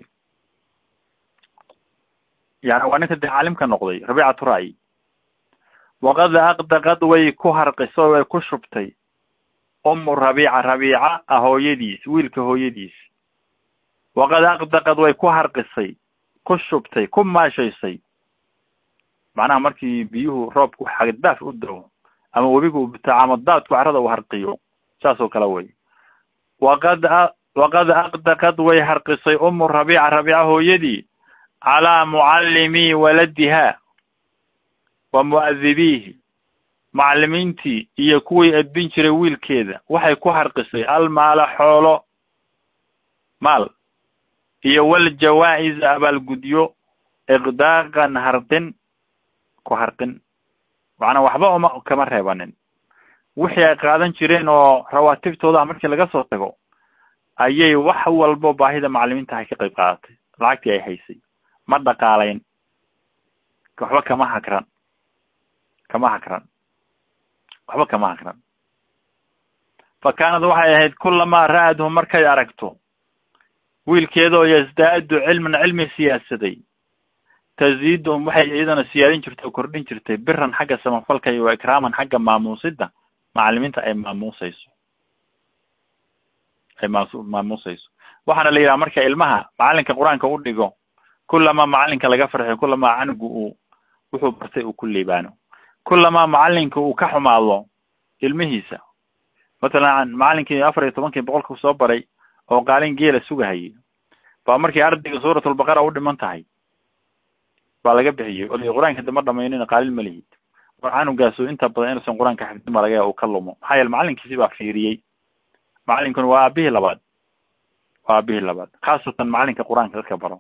yani waa ninka dee caalimka noqday rabiicatu ra'yi waqad aqdaqad way ku harqiso way ku shubtay umu rabiica rabiica ah hooyadiis wiilka hooyadiis waqad aqdaqad way ku harqisay ku shubtay ku maashaysay macnaha markii biyuhu roobku xagdaaf u dawo ama webigu u bitaacamo daadku carrada u harqiyo saas oo kale wey waqad waqad aqdaqad way harqisay umu rabiica rabiica hooyadii calaa mucallimii waladiha wa mu'adibiihi macallimiintii iyo kuwii edbin jiray wiilkeeda waxay ku harqisay almaala xoolo maal iyo waljawaa-is abaalgudyo iqdaaqan harqin ku harqin macnaa waxba uma kama reebanin wixii ay qaadan jireen oo rawaatibtooda markii laga soo tago ayay wax walbo baahida macallimiinta hay ka qayb qaadatay lacagtii ay haysay ma dhaqaalayn waxba kama hakran kama hakran waxba kama hakran fa kaanad waxay ahayd kulamaa ra-adhu markay aragto wiilkeeda oo yasdaadu cilman cilmi siyaasaday taziidum waxay iyadana siyaadin jirtay oo kordhin jirtay biran xagga samafalka iyo wa ikraaman xagga maamuusida macallimiinta ay maamuusayso ay maasu maamuusayso waxaana la yidhaha marka ilmaha macallinka qur-aanka u dhigo kulamaa macallinka laga farxiyo kulamaa canugu uu wuxuu bartay uu ku liibaano kulamaa macallinka uu ka xumaado ilmihiisa matalan macallinkii afar iyo tobankii boqolka soo baray oo qaalin geela sugahayay baa markii ardayga suuratulbaqara u dhiman tahay baa laga bixiyey odayga qur-aanka dama dhamaynina qaalin ma lihid war canugaasu inta badan inuusan qur-aanka xifdin baa laga yaaba uu ka lumo maxaa yeele macallinkiisi baa fiiriyey macallinkuna waa aabihii labaad waa aabihii labaad khaasatan macallinka qur-aanka dadka baro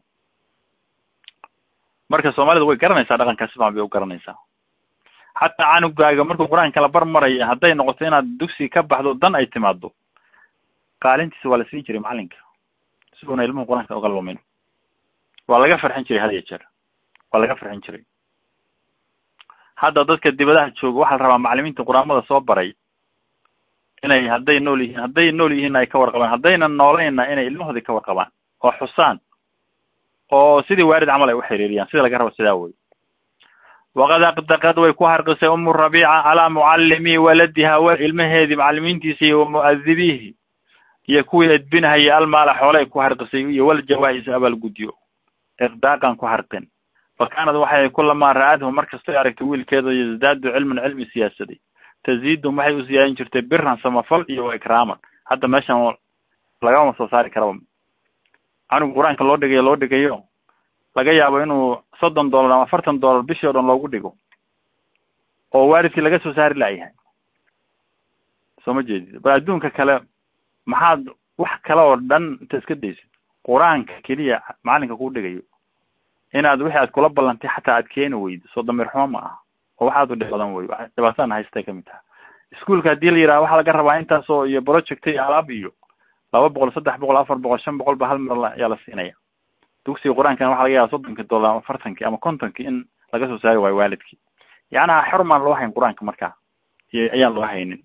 marka soomaalidu way garanaysaa dhaqankaa si fican bay u garanaysaa xataa canugaaga markuu qur-aanka la bar maraya hadday noqoto inaad dugsi ka baxdo dan ay timaado qaalintiisa waa la siin jiray macallinka si uuna ilmuhu qur-aanka uga lumin waa laga farxin jiray had iyo jeer waa laga farxin jiray hadda dadka dibadaha jooga waxaa la rabaa macallimiinta qur-aamada soo baray inay hadday nool yihiin hadday nool yihiinna ay ka warqabaan haddayna nooleynna inay ilmahoodii ka warqabaan oo xusaan oo sidii waarid camal ay u xiriiriyaan sida laga rabo sidaa wey waqad aqdaqad way ku harqisay umu rabiica calaa mucallimi waladiha w ilmaheedii macallimiintiisa iyo wamu'adibiihi iyo kuwii edbinahaya almaala xoolay ku harqisay iyo waljawaa-is abaalgudyo iqdaaqan ku harqin fa kaanad waxay kulamaa ra-adhu markastay aragtay wiilkeeda yasdaadu cilman cilmi siyaasaday taziidum waxay u siyaadin jirtay biran samafal iyo wa ikraaman hadda meeshan lagama soo saari karaba canuga qur-aanka loo dhigayo loo dhigayo laga yaabo inuu soddon dollar ama afartan dollar bishii o dhan loogu dhigo oo waalidkii laga soo saari laayahay soo ma jeedid bal adduunka kale maxaad wax kale oo dhan inta iska daysid qur-aanka keliya macallinka kuu dhigayo inaad wixii aad kula ballantay xataa aad keeni weydo soo damiir xumo ma aha oo waxaad u dhib badan wey dhibaatana haystay kamid taha iskuolka haddii la yidhaha waxaa laga rabaa intaasoo iyo project iyo alaab iyo laba boqol saddex boqol afar boqol shan boqol ba hal mar ayaa la siinaya dugsiga qur-aankana waxa laga yaaba soddonkii dollar ama afartankii ama kontonkii in laga soo saari waayo waalidkii yacnaha xormaan loo hayn qur-aanka markaa iyo ayaan loo haynin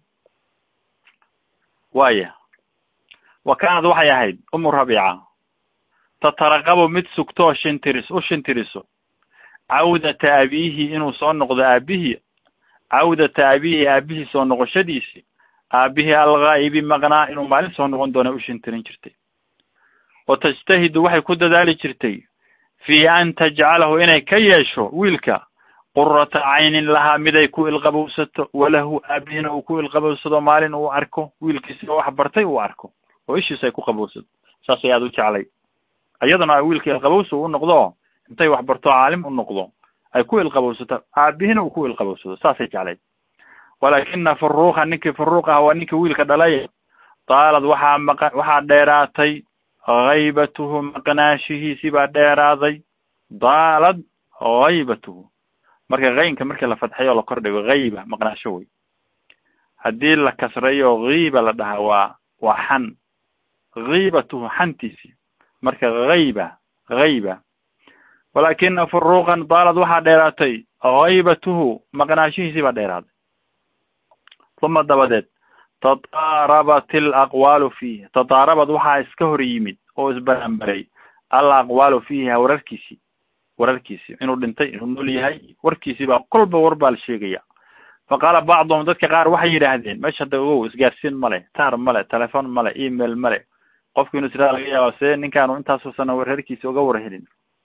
waya wa kaanad waxay ahayd umu rabiica tataraqabu mid sugto oo shintiris u shintiriso cawdata abiihi inuu soo noqdo aabihii cawdata abiihi aabihii soo noqoshadiisi aabihii alghaa'ibi maqnaa inuu maalin soo noqon doona u shintirin jirtay wa tajtahidu waxay ku dadaali jirtay fii an tajcalahu inay ka yeesho wiilka qurata caynin lahaa miday ku ilqabowsato walahu aabihina uu ku ilqabowsado maalin uu arko wiilkiisa wax bartay uu arko oo ishiisa ay ku qabowsato saas ay aada u jeclay iyadana wiilka ilqabowsa u noqdo intay wax barto caalim u noqdo ay ku ilqabowsato aabihina uu ku ilqabowsado saasay jeclayd walaakina faruuqa ninkii faruuq ah waa ninkii wiilka dhalay daalad waxaa maqa waxaa dheeraatay haybatuhu maqnaashihiisi baa dheeraaday daalad haybatuhu marka kaynka markii la fadxayo o la kor dhigo hayba maqnaasho wey haddii la kasrayo kiiba la dhahaa waa waa xan kiibatuhu xantiisi marka hayba hayba walaakina furuuqan daalad waxaa dheeraatay haybatuhu maqnaashihiisi baa dheeraaday uma dabadeed tataarabat alaqwaalu fiihi tataarabad waxaa iska hor yimid oo isbaranbaray al aqwaalu fiiha wararkiisii wararkiisii inuu dhintay inuu nool yahay warkiisii baa kolba war baa la sheegaya fa qaala bacduhum dadka qaar waxay yidhaahdeen meesha hadda ogow isgaarsiin male taar male telefon male email male qofku inuu israa laga yaaba see ninkaanu intaasoo sana reerkiisa uga war helin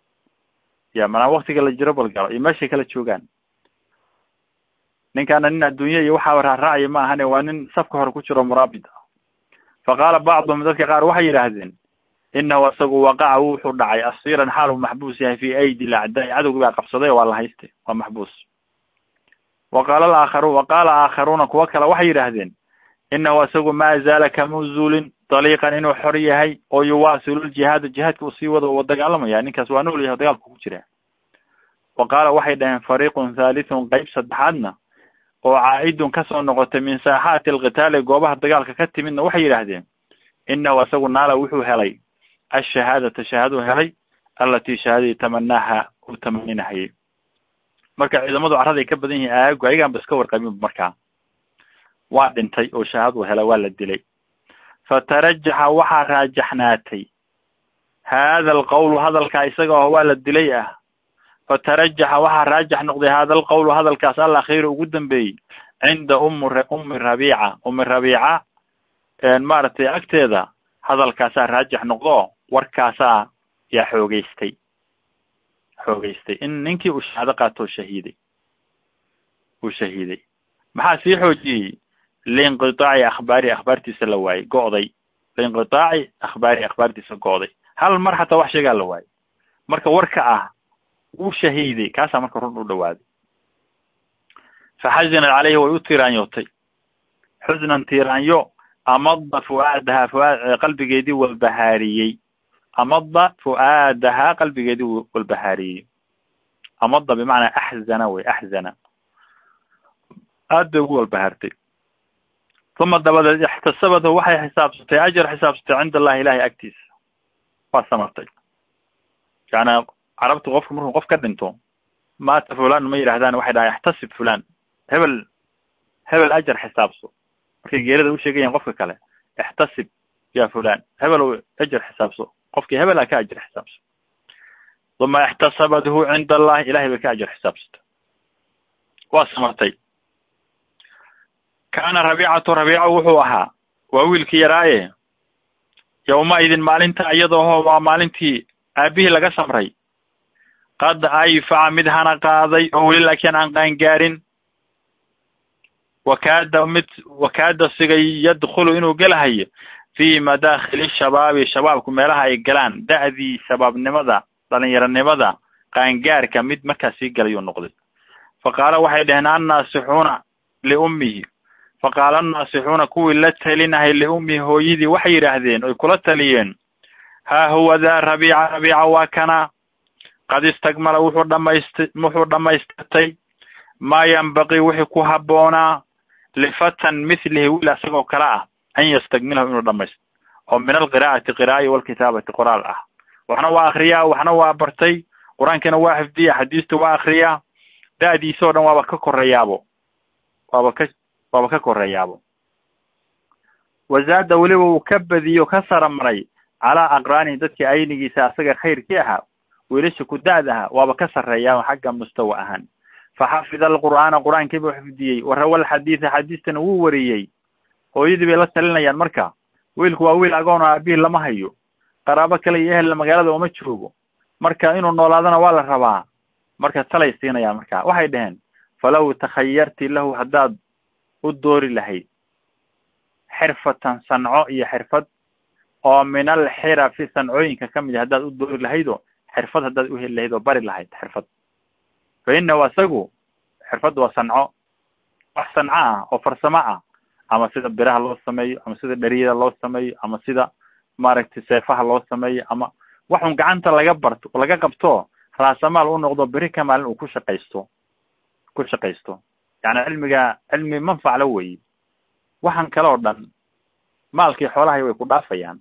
ya manaa waktiga la jiro balgalo iyo meeshay kala joogaan ninkaana nin adduunye iyo waxaa raaraacaya ma ahane waa nin safka hore ku jiro muraabid ah fa qaala bacduhum dadka qaar waxay yidhaahdeen inahu isagu waqaca wuxuu dhacay asiiran xaal uu maxbuus yahay fi aidi lacdaai cadowgi baa qabsaday waa la hayste waa maxbuus wa qaala alaakharu wa qaala aakharuuna kuwa kale waxay yidhaahdeen inahu isagu maa zaala kamau zuulin daliiqan inuu xor yahay oo yuwaasilu ljihaada jihaadka uu sii wado wa dagaalamaya ninkaas waa nool yahay dagaalku ku jira wa qaala waxay dhaheen fariiqun thalithun qeyb saddexaadna oo caa-idun kasoo noqotay min saaxaati alqitaali goobaha dagaalka ka timidna waxay yidhaahdeen inahu isagu naala wuxuu helay ashahaadata shahaaduu helay allatii shahaadadii tamanaaha uu tamaninahayay marka ciidamadu carraday ka badan yihiin aagu ayagaan ba iska warqabin markaa waa dhintay oo shahaaduu helay waa la dilay fatarajaxa waxaa raajaxnaatay haada alqawlu hadalkaa isaga oo waa la dilay ah fatarajaxa waxaa raajax noqday haada alqawlu hadalkaas al akhiiru ugu dambeeyey cinda umu ummi rabiica ummi rabiica maaragtay agteeda hadalkaasaa raajax noqdo warkaasaa yaa xoogeystay xoogeystay in ninkii uu shahaado qaatoo shahiiday uu shahiiday maxaa sii xoojiyey liinqitaaci akhbaari akhbaartiisa la waayey go'day liinqitaaci akhbaari akhbaartiisa go'day hal mar xataa wax sheegaa la waayey marka warka ah wuu shahiiday kaasaa marka run u dhawaaday faxazinat caleyhi way u tiiraanyootay xusnan tiiraanyo amada fu'aadahaa fuaad qalbigeedii walbahaariyey amada fu'aadahaa qalbigeedii walbahaariyey amada bimacnaa axzana wey axzana aad bay ugu walbahaartay uma dabadeed ixtasabadhu waxay xisaabsatay ajar xisaabsatay cinda allahi ilahay agtiisa waa samartay yani carabtu qofka markuu qof ka dhinto maata fulan ma yidhahdaan waxay dhahaan ixtasib fulan hebel hebel ajar xisaabso markay geerida u sheegayaen qofka kale ixtasib ya fulan hebel ajar xisaabso qofkii hebela ka ajar xisaabso uma ixtasabadhu cinda allahi ilahay bay ka ajar xisaabsatay waa samartay kaana rabiicatu rabiico wuxuu ahaa waa wiilkii yaraaye yawma idin maalinta iyadoo waa maalintii aabihii laga samray qad ayfaca mid hana qaaday oo weli laakiin aan qaangaarin wakaada mid wakaada sigay yadkhulu inuu gelahayo fi madaakhili shabaabi shabaabku meelaha ay galaan da'dii shabaabnimada dhalinyaronimada qaangaarka mid markaas sii galayuu noqday faqaala waxay dhaheen annaasixuuna liummihi faqaala annaasixuuna kuwii la talinahay liummihi hooyadii waxay yidhaahdeen oy kula taliyeen haa huwa daa rabiica rabiica waa kana qad istagmala wuxuu dhamayst wuxuu dhamaystirtay maa yanbaqii wixii ku habboonaa lifatan mithlihi wiil isagoo kale ah an yastagmilahu inuu dhamaysto oo min alqiraa'ati qiraa'ai walkitaabati qoraal ah waxna waa akriyaa waxna waa bartay qur-aankiina waa xifdiya xadiista waa akriyaa da'diisa o dhan waaba ka koreeyaabo waaba ka waaba ka koreeyaabo wazaada weliba uu ka badiyo ka saramaray calaa aqraanihi dadkii aynigiisa asaga khayrkii ahaa wiilasha ku da-da ahaa waaba ka sarreeyaa xagga mustawa ahaan faxafida alqur'aana qur-aankii buu xifdiyey warawa alxadiida xadiistana wuu wariyey hooyadii bay la talinayaan marka wiilku waa wiil agoon oo aabihii lama hayo qaraabo kale iyo ehel magaalada uma joogo marka inuu noolaadana waa la rabaa marka talay siinayaan marka waxay dhaheen falaw takhayarti lahu haddaad u doori lahayd xirfatan sanco iyo xirfad oo min alxirafi sancooyinka ka mid a haddaad u doori lahaydoo xirfad haddaad u heli lahayd oo bari lahayd xirfad fa inahu asagu xirfadda waa sanco wax sanco ah oo farsamo ah ama sida biraha loo sameeyo ama sida dheriyada loo sameeyo ama sida maaragtay seefaha loo sameeyo ama waxun gacanta laga barto laga qabto raasamaal u noqdo beri ka maalin uu ku shaqaysto ku shaqaysto yani cilmiga cilmi manfac la weyi waxan kale oo dhan maalkii xoolahay way ku dhaafayaan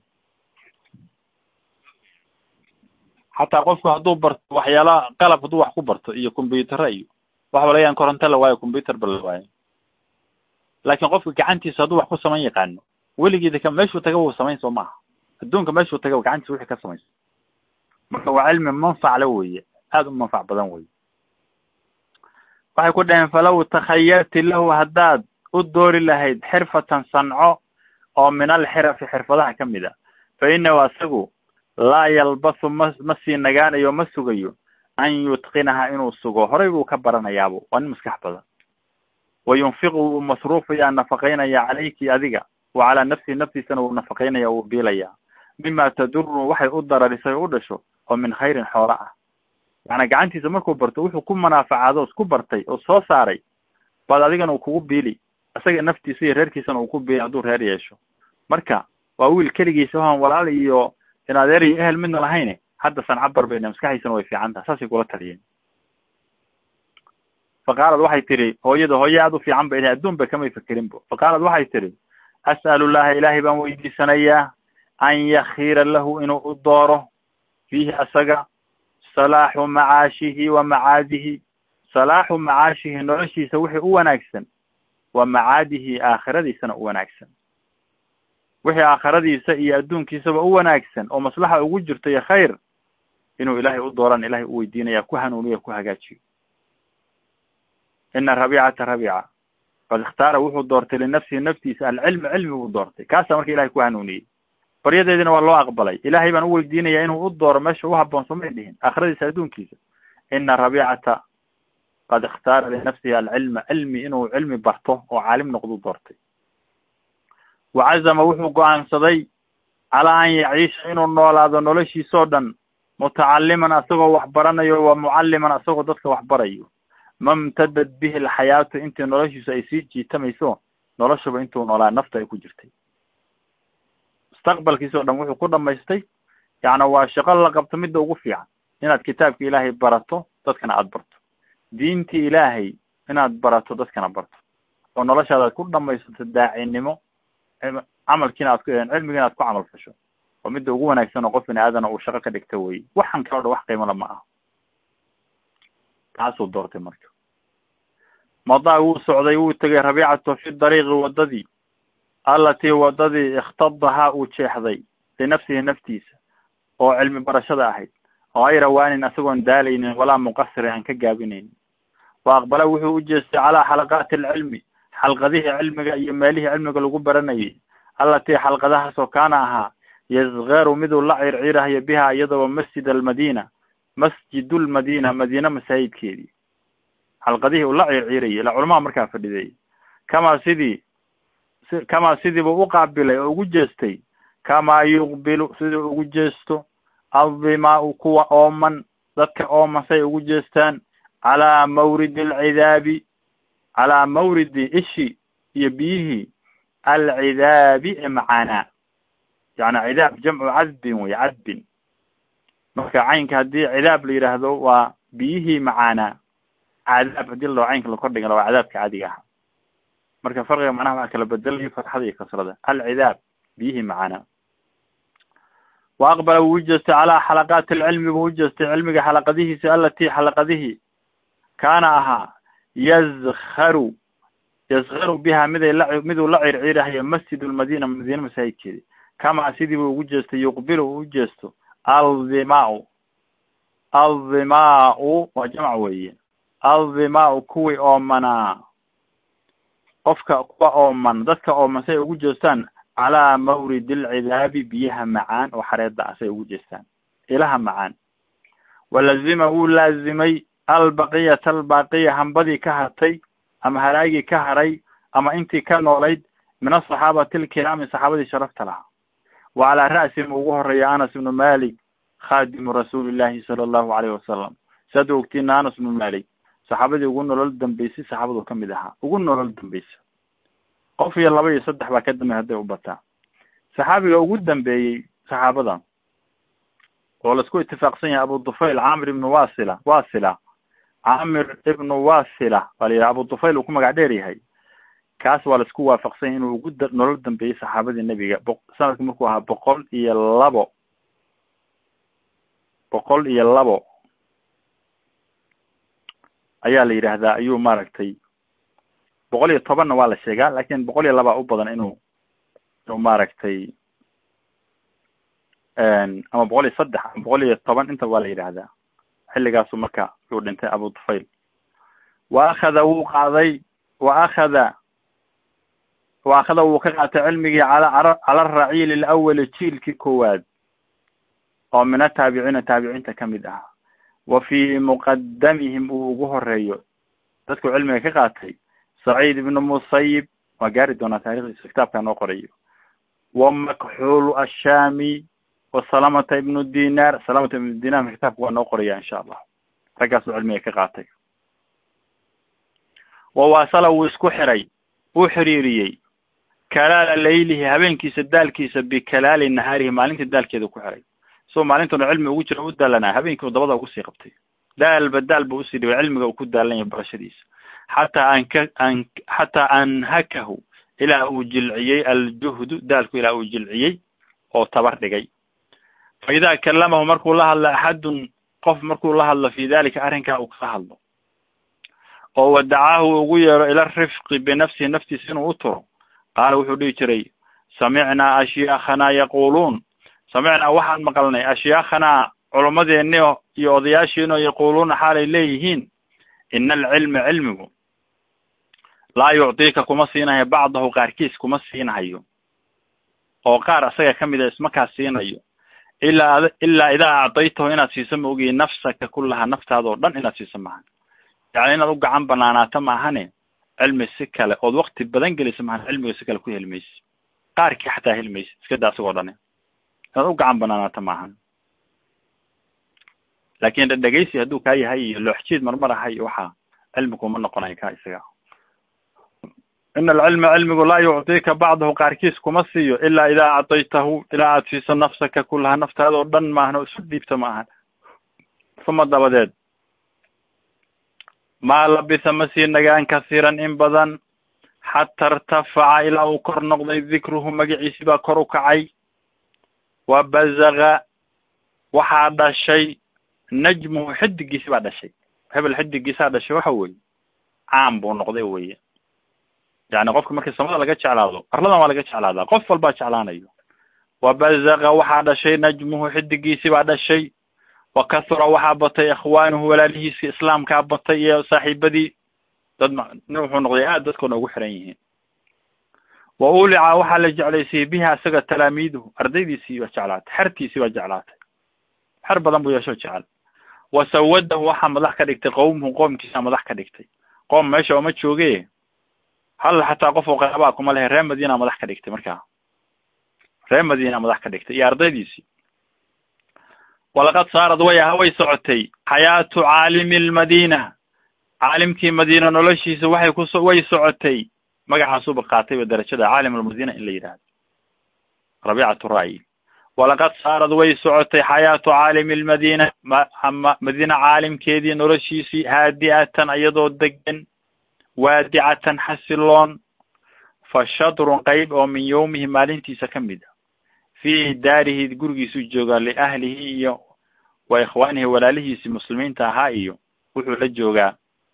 xataa qofku hadduu barto waxyaala qalab hadduu wax ku barto iyo combyutara iyo waxba laga yaan koronto la waayo combyuter ba la waayo laakin qofka gacantiisa hadduu wax ku samayn yaqaano weligeeda ka meeshuu taga wuu samayn soo maaha adduunka meeshuu taga gacantiisa wixii ka samayso marka waa cilmi manfac la weeye aada u manfac badan weye waxay ku dhaheen falaw takhayarti lahu haddaad u doori lahayd xirfatan sanco oo min alxirafi xirfadaha ka mid a fa inahu asagu laa yalbathu ma ma sii nagaanayo ma sugayo an yutqinaha inuu sugo horay buu ka baranayaabo waa nin maskax badan wa yunfiqu wuu masruufaya nafaqaynaya calayki adiga wa calaa nafsihi naftiisana wuu nafaqaynaya wuu biilaya mima taduru waxay u dararisay o u dhasho oo min khayrin xoola ah macnaa gacantiisa markuu barto wuxuu ku munaafacaado isku bartay oo soo saaray baad adigana uu kugu biili isaga naftiisa iyo reerkiisana uu ku biili hadduu reer yeesho marka waa wiil keligiisa ohan walaal iyo in adeer iyo ehel midna lahayne hadda sancabar bayna maskaxdiisana way fiican taha saasay kula taliyeen fa qaalad waxay tihi hooyada hooye aada u fiican bay adduun ba kamay fikerinbo fa qaalad waxay tihi as'alu llaha ilaahay baan weydiisanayaa an yakhiira lahu inuu u dooro fiihi asaga salaaxu macaashihi wa macaadihi salaaxu macaashihi noloshiisa wixii u wanaagsan wa macaadihi aakhiradiisana u wanaagsan wixii aakhiradiisa iyo adduunkiisaba u wanaagsan oo maslaxa ugu jirto iyo khayr inuu ilaahay u dooran ilahay u weydiinaya ku hanuuniyo ku hagaajiyo ina rabiicata rabiica qad ikhtaara wuxuu doortay linafsihi naftiisa alcilmi cilmi buu doortay kaasaa marka ilahay ku hanuuniyey baryadeedina waa loo aqbalay ilaahay baan u weydiinaya inuu u dooro meesha u haboon somay dhihin aakhiradiisa adduunkiisa ina rabiicata qad ikhtaara linafsihi alcilma cilmi inuu cilmi barto oo caalim noqdu doortay wacazama wuxuu go-aansaday calaa an yaciisha inuu noolaado noloshiisoo dhan mutacaliman asagoo wax baranayo wa mucalliman asagoo dadka wax barayo mamtadad bihi alxayaatu intii noloshiisu ay sii jiitamayso noloshaba intuu noolaa nafta ay ku jirtay mustaqbalkiisoo dhan wuxuu ku dhamaystay yacni waa shaqo la qabto midda ugu fiican inaad kitaabka ilaahay barato dadkana aada barto diintii ilaahay inaad barato dadkana barto oo noloshaada aad ku dhamaysato daacinimo camalkiina aad ku cilmigiina aad ku camal fasho oo midda ugu wanaagsan oo qof bini aadana uu shaqo ka dhigta wey waxan kaloo dhan wax qiimala ma aha taasuu doortay marka madaa wuu socday wuu tegay rabiicatu fi dariiqi wadadii allatii wadadii ikhtadahaa uu jeexday linafsihi naftiisa oo cilmi barashada ahayd hayra waanin isagoon daalaynin walaa muqasiri aan ka gaabinaynin wa aqbala wuxuu u jeestay calaa xalaqaati alcilmi xalqadihii cilmiga iyo meelihii cilmiga lagu baranayay allatii xalqadahaasoo kaana ahaa yasgaru miduu la circirahayo biha iyadoo masjid almadina masjidu lmadina madiina masaajidkeedii xalqadihii uu la circirayay ila culamaha markaa fadhiday kamaa sidii kamaa sidiibuu u qaabilay oo ugu jeestay kamaa yuqbilu siduu ugu jeesto addimaau kuwa ooman dadka ooman say ugu jeestaan calaa mawridi alcidaabi calaa mawridi ishi iyo biyihii alcidaabi ee macaanaa yani cidaab jamcu cadbin wey cadbin marka caynka haddii cidaab la yidhaahdo waa biyihii macaanaa cadaab hadii ladao caynka la kordhiga waa cadaabka caadiga ahaa marka farqiga macnaha waa kala bedelaya fatxada iyo kasrada alcidaab biyihii macaanaa wa aqbala wuu ujeestay calaa xalaqaati alcilmi buu ujeestay cilmiga xalaqadihiisa alatii xalaqadihii kaana ahaa yazkaru yazkaru biha miday la miduu la circirahayo masjid lmadina madiina masaajidkeedi kamaa sidii buu ugu jeestay yuqbilu uu ujeesto aldimaau aldimaau waa jamc weeye aldimaau kuwii oomanaa qofka kuwa ooman dadka ooman say ugu jeestaan calaa mawrid alcidaabi biyaha macaan oo xareeda ah say ugu jeestaan ilaha macaan walazima wuu laazimay albaqiyata albaaqiya hambadii ka hartay ama haraagii ka haray ama intii ka noolayd min asaxaabati alkiraami saxaabadii sharafta lahaa wa calaa ra'sim ugu horeeya anas ibnu malik khadimu rasuuli llahi sala allahu alayhi wasalam saad ogtiin anas ibnu malik saxaabadii ugu nolol dambeysay saxaabadu kamid ahaa ugu nolol dambeysa qof iyo laba iyo saddex baa ka dambeey hadday u bataa saxaabiga ugu dambeeyey saxaabada oo laisku itifaaqsan yahay abu dufayl camir ibnu wasila wasila camir ibnu wasila waa la yidhaha abu dufayl uu ku magac dheer yahay kaas waa laisku waafaqsan yahay inuu ugu da nolol dambeeyey saxaabadii nebiga bo sanadki markuu ahaa boqol iyo labo boqol iyo labo ayaa la yidhaahdaa ayuu maaragtay boqol iyo tobanna waa la sheegaa lakin boqol iyo labaa u badan inuu inuu maaragtay ama boqol iyo saddex ama boqol iyo toban inta waa la yidhaahdaa xilligaasu marka yuu dhintay abu dufayl wa akhada wuu qaaday wa akhada wa akhada wuu ka qaatay cilmigii cala cala araciil alawali jiilkii koowaad oo min ataabiciina taabiciinta kamid ah wa fii muqadamihim uu ugu horeeyo dadku cilmiga ka qaatay saciid ibnu musayib waa gaari doonaa taarikhdiisa kitaabka noo qorayo wa makxuulu ashaami wa salamata ibnu dinar salamata ibnu dinar kitaabka waa noo qoraya insha allah raggaasuu cilmiga ka qaatay wa wasala wuu isku xiray wuu xiriiriyey kalaala laylihi habeenkiisa daalkiisa bikalaali nahaarihi maalinta daalkeeda ku xiray isagoo maalintuna cilmi ugu jira u daalanaa habeenkii u dabada ugu sii qabtay daalba daal ba usii dhibay cilmiga uu ku daalan yahay barashadiisa xataa anka an xataa anhakahu ilaa uu jilciyey aljuhdu daalku ilaa uu jilciyey oo tabar dhigay fa idaa kalamahu markuu la hadlo axadun qof markuu la hadlo fi dalika arrinkaa uu kala hadlo oo wadacaahu ugu yeero ila rifqi binafsihi naftiisa inuu u turo qaala wuxuu dhihi jiray samicnaa ashyaakhana yaquluun samicnaa waxaan maqalnay ashyaakhanaa culummadeeni iyo odayaashiino yaquuluuna xaalay leeyihiin ina alcilma cilmigu laa yucdiika kuma siinayo bacdahu qaarkiis kuma siinahayo oo qaar asaga kamid a ismakaa siinayo ilaa ilaa idaa acdaytahu inaad siiso ma ogiyi nafsaka kullaha naftaada oo dhan inaad siiso maahan yani inaad u gacan banaanaato maahane cilmi si kale ood wakti badan gelisa maahan cilmiga si kale ku heli maysi qaarkii xataa heli maysi iska daa asagoo dhani inaad u gacan banaanaato maahan laakin dhedhegeysi hadduu kaa yahay iyo looxjiid marmar ahay iyo waxaa cilmi kuma noqonayo ka isaga ina alcilma cilmigu laa yucdiika bacdahu qaarkiis kuma siiyo ilaa idaa acdaytahu ilaa aad siiso nafsaka kullaha naftaada oo dhan maahan oo isu dhiibto ma ahan uma dabadeed maa labisa ma sii nagaan kasiiran in badan xata irtafaca ilaa uu kor noqday dikruhu magaciisi baa kor u kacay wa bazaga waxaa dhashay najmuhu xidigiisi baa dhashay hebel xidigiisaa dhashay waxa weeye caam buu noqday weye yani qofka markii samada laga jeclaado arladan waa laga jeclaadaa qof walbaa jeclaanayo wa bazaga waxaa dhashay najmuhu xidigiisi baa dhashay wa kasura waxaa batay ikhwaanuhu walaalihiisi islaamkaa batay iyo saaxiibadii dad nin wuxuu noqday aad dadkoona ugu xiran yihiin wa ulica waxaa la jeclaysiyey bihi isaga talaamiiduhu ardaydiisii baa jeclaatay xertiisii baa jeclaatay xer badan buu yeeshoo jecel wa sawadahu waxaa madax ka dhigtay qowmuhu qoomkiisaa madax ka dhigtay qoom meesha ooma jooge hal xataa qof oo qaraabaa kuma lehe reer madiina madax ka dhigtay markaa reer madiina madax ka dhigtay iyo ardaydiisii walaqad saarad way ah way socotay xayaatu caalimi lmadiina caalimkii madiina noloshiisa waxay kuso way socotay magacaasuba qaatayba darajada caalim almadiina in la yidhaahdo rabiicatu ra'yi walaqad saarad way socotay xayaatu caalimi lmadiina ma madiina caalimkeedii noloshiisii haadi'atan iyadoo degan waadicatan xasiloon fa shadrun qeyb oo min yawmihi maalintiisa ka mid a fi daarihi gurigiisuu joogaa liahlihi iyo wa ikhwaanihi walaalihiisi muslimiinta ahaa iyo wuxuu la joogaa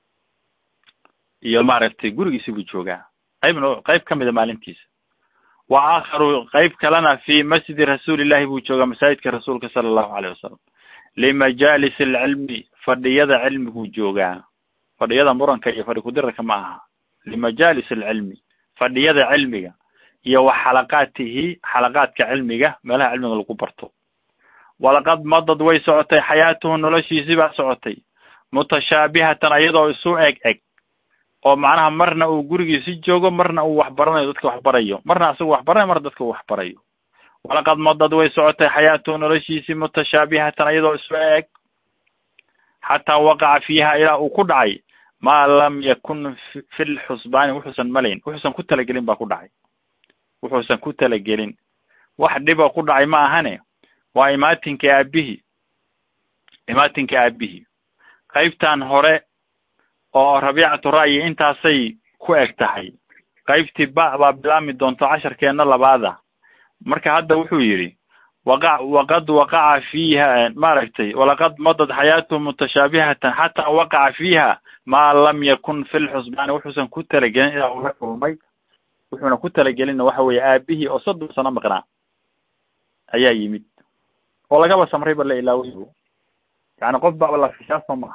iyo maaragtay gurigiisi buu joogaa qeybna qeyb ka mida maalintiisa wa aakharu qeyb kalena fi masjidi rasuulillahi buu joogaa masaajidka rasuulka sala allahu alayh wasalam limajaalis alcilmi fadhiyada cilmiguu joogaa fadhiyada muranka iyo fadhi kudirarka ma aha limajaalis alcilmi fadhiyada cilmiga iyo wa xalaqaatihi xalaqaadka cilmiga meelaha cilmiga lagu barto walaqad madad way socotay xayaatuhu noloshiisii baa socotay mutashaabihatan ayadoo isu eg eg oo macnaha marna uu gurigiisi joogo marna uu waxbaranayo dadka waxbarayo marna asagu waxbaranayo marna dadka uu waxbarayo walaqad madad way socotay xayaatuhu noloshiisii mutashaabihatan ayadoo isu eg xataa waqaca fiiha ilaa uu ku dhacay maa lam yakun fi lxusbaani wuxuusan malayn wuxuusan ku talagelin baa ku dhacay wuxuusan ku talagelin wax dhiba ku dhacay ma ahane waa imaatinka aabihi imaatinka aabihi qaybtan hore oo rabiicatu ra'yi intaasay ku eg tahay qaybtii ba baa bilaami doonto casharkeena labaada marka hadda wuxuu yidhi waqa waqad waqaca fiiha maaragtay walaqad madad xayaatuhu mutashaabihatan xataa waqaca fiiha maa lam yakun fi lxusbaani wuxuusan ku talagelin ilaa ula kulmay wuxuuna ku talagelinna waxa weeye aabihii oo soddon sano maqnaa ayaa yimid oo lagaba samrayba la ilaawaybu yani qof baba la fishaasoo ma aha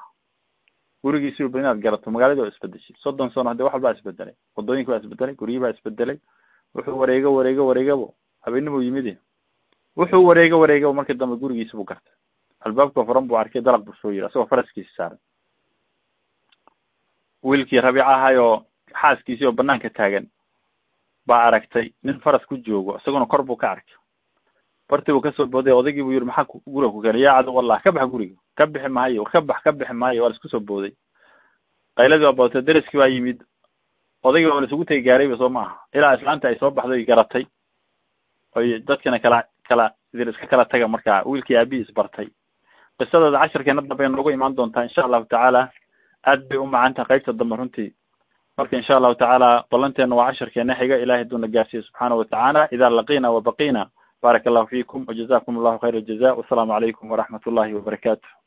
gurigiisiba ba inaad garato magaalada waa isbedeshay soddon sano hadee wax walbaa isbedelay wadooyinka baa isbedelay guryihi baa isbedelay wuxuu wareego wareego wareegabo habeenimuu yimidi wuxuu wareego wareegabo markii dambe gurigiisa buu gartay albaabka furan buu arkay dalaq buu soo yiri asagoo faraskiisa saaran wiilkii rabiic ahay oo xaaskiisii oo banaanka taagan baa aragtay nin faras ku joogo isaguna kor buu ka arkay bartii buu kasoo booday odaygii buu yiri maxaa guriga ku keenay yaa cadow wallah ka bax guriga ka bixi maayo war ka bax ka bixi maayo waa la isku soo booday qayladii waa badatay deriskii baa yimid odaygii waa la isugu tegi gaarayba soo maaha ilaa islaanta ay soo baxday garatay oy dadkina kala kala idin iska kala taga markaa wiilkii aabihiis bartay qisadooda casharkeena dambe noogu imaan doontaa insha allahu tacaala aad bay u macan tahay qaybta dambe runtii marka insha allahu tacaala ballanteena waa casharkeena xiga ilahay haduuna gaarsiiyo subxaanahu watacaala ida laqina wabaqina baaraka allahu fiikum wajazakum allahu khayra aljaza wasalaamu calaykum waraxmat ullahi wabarakatuh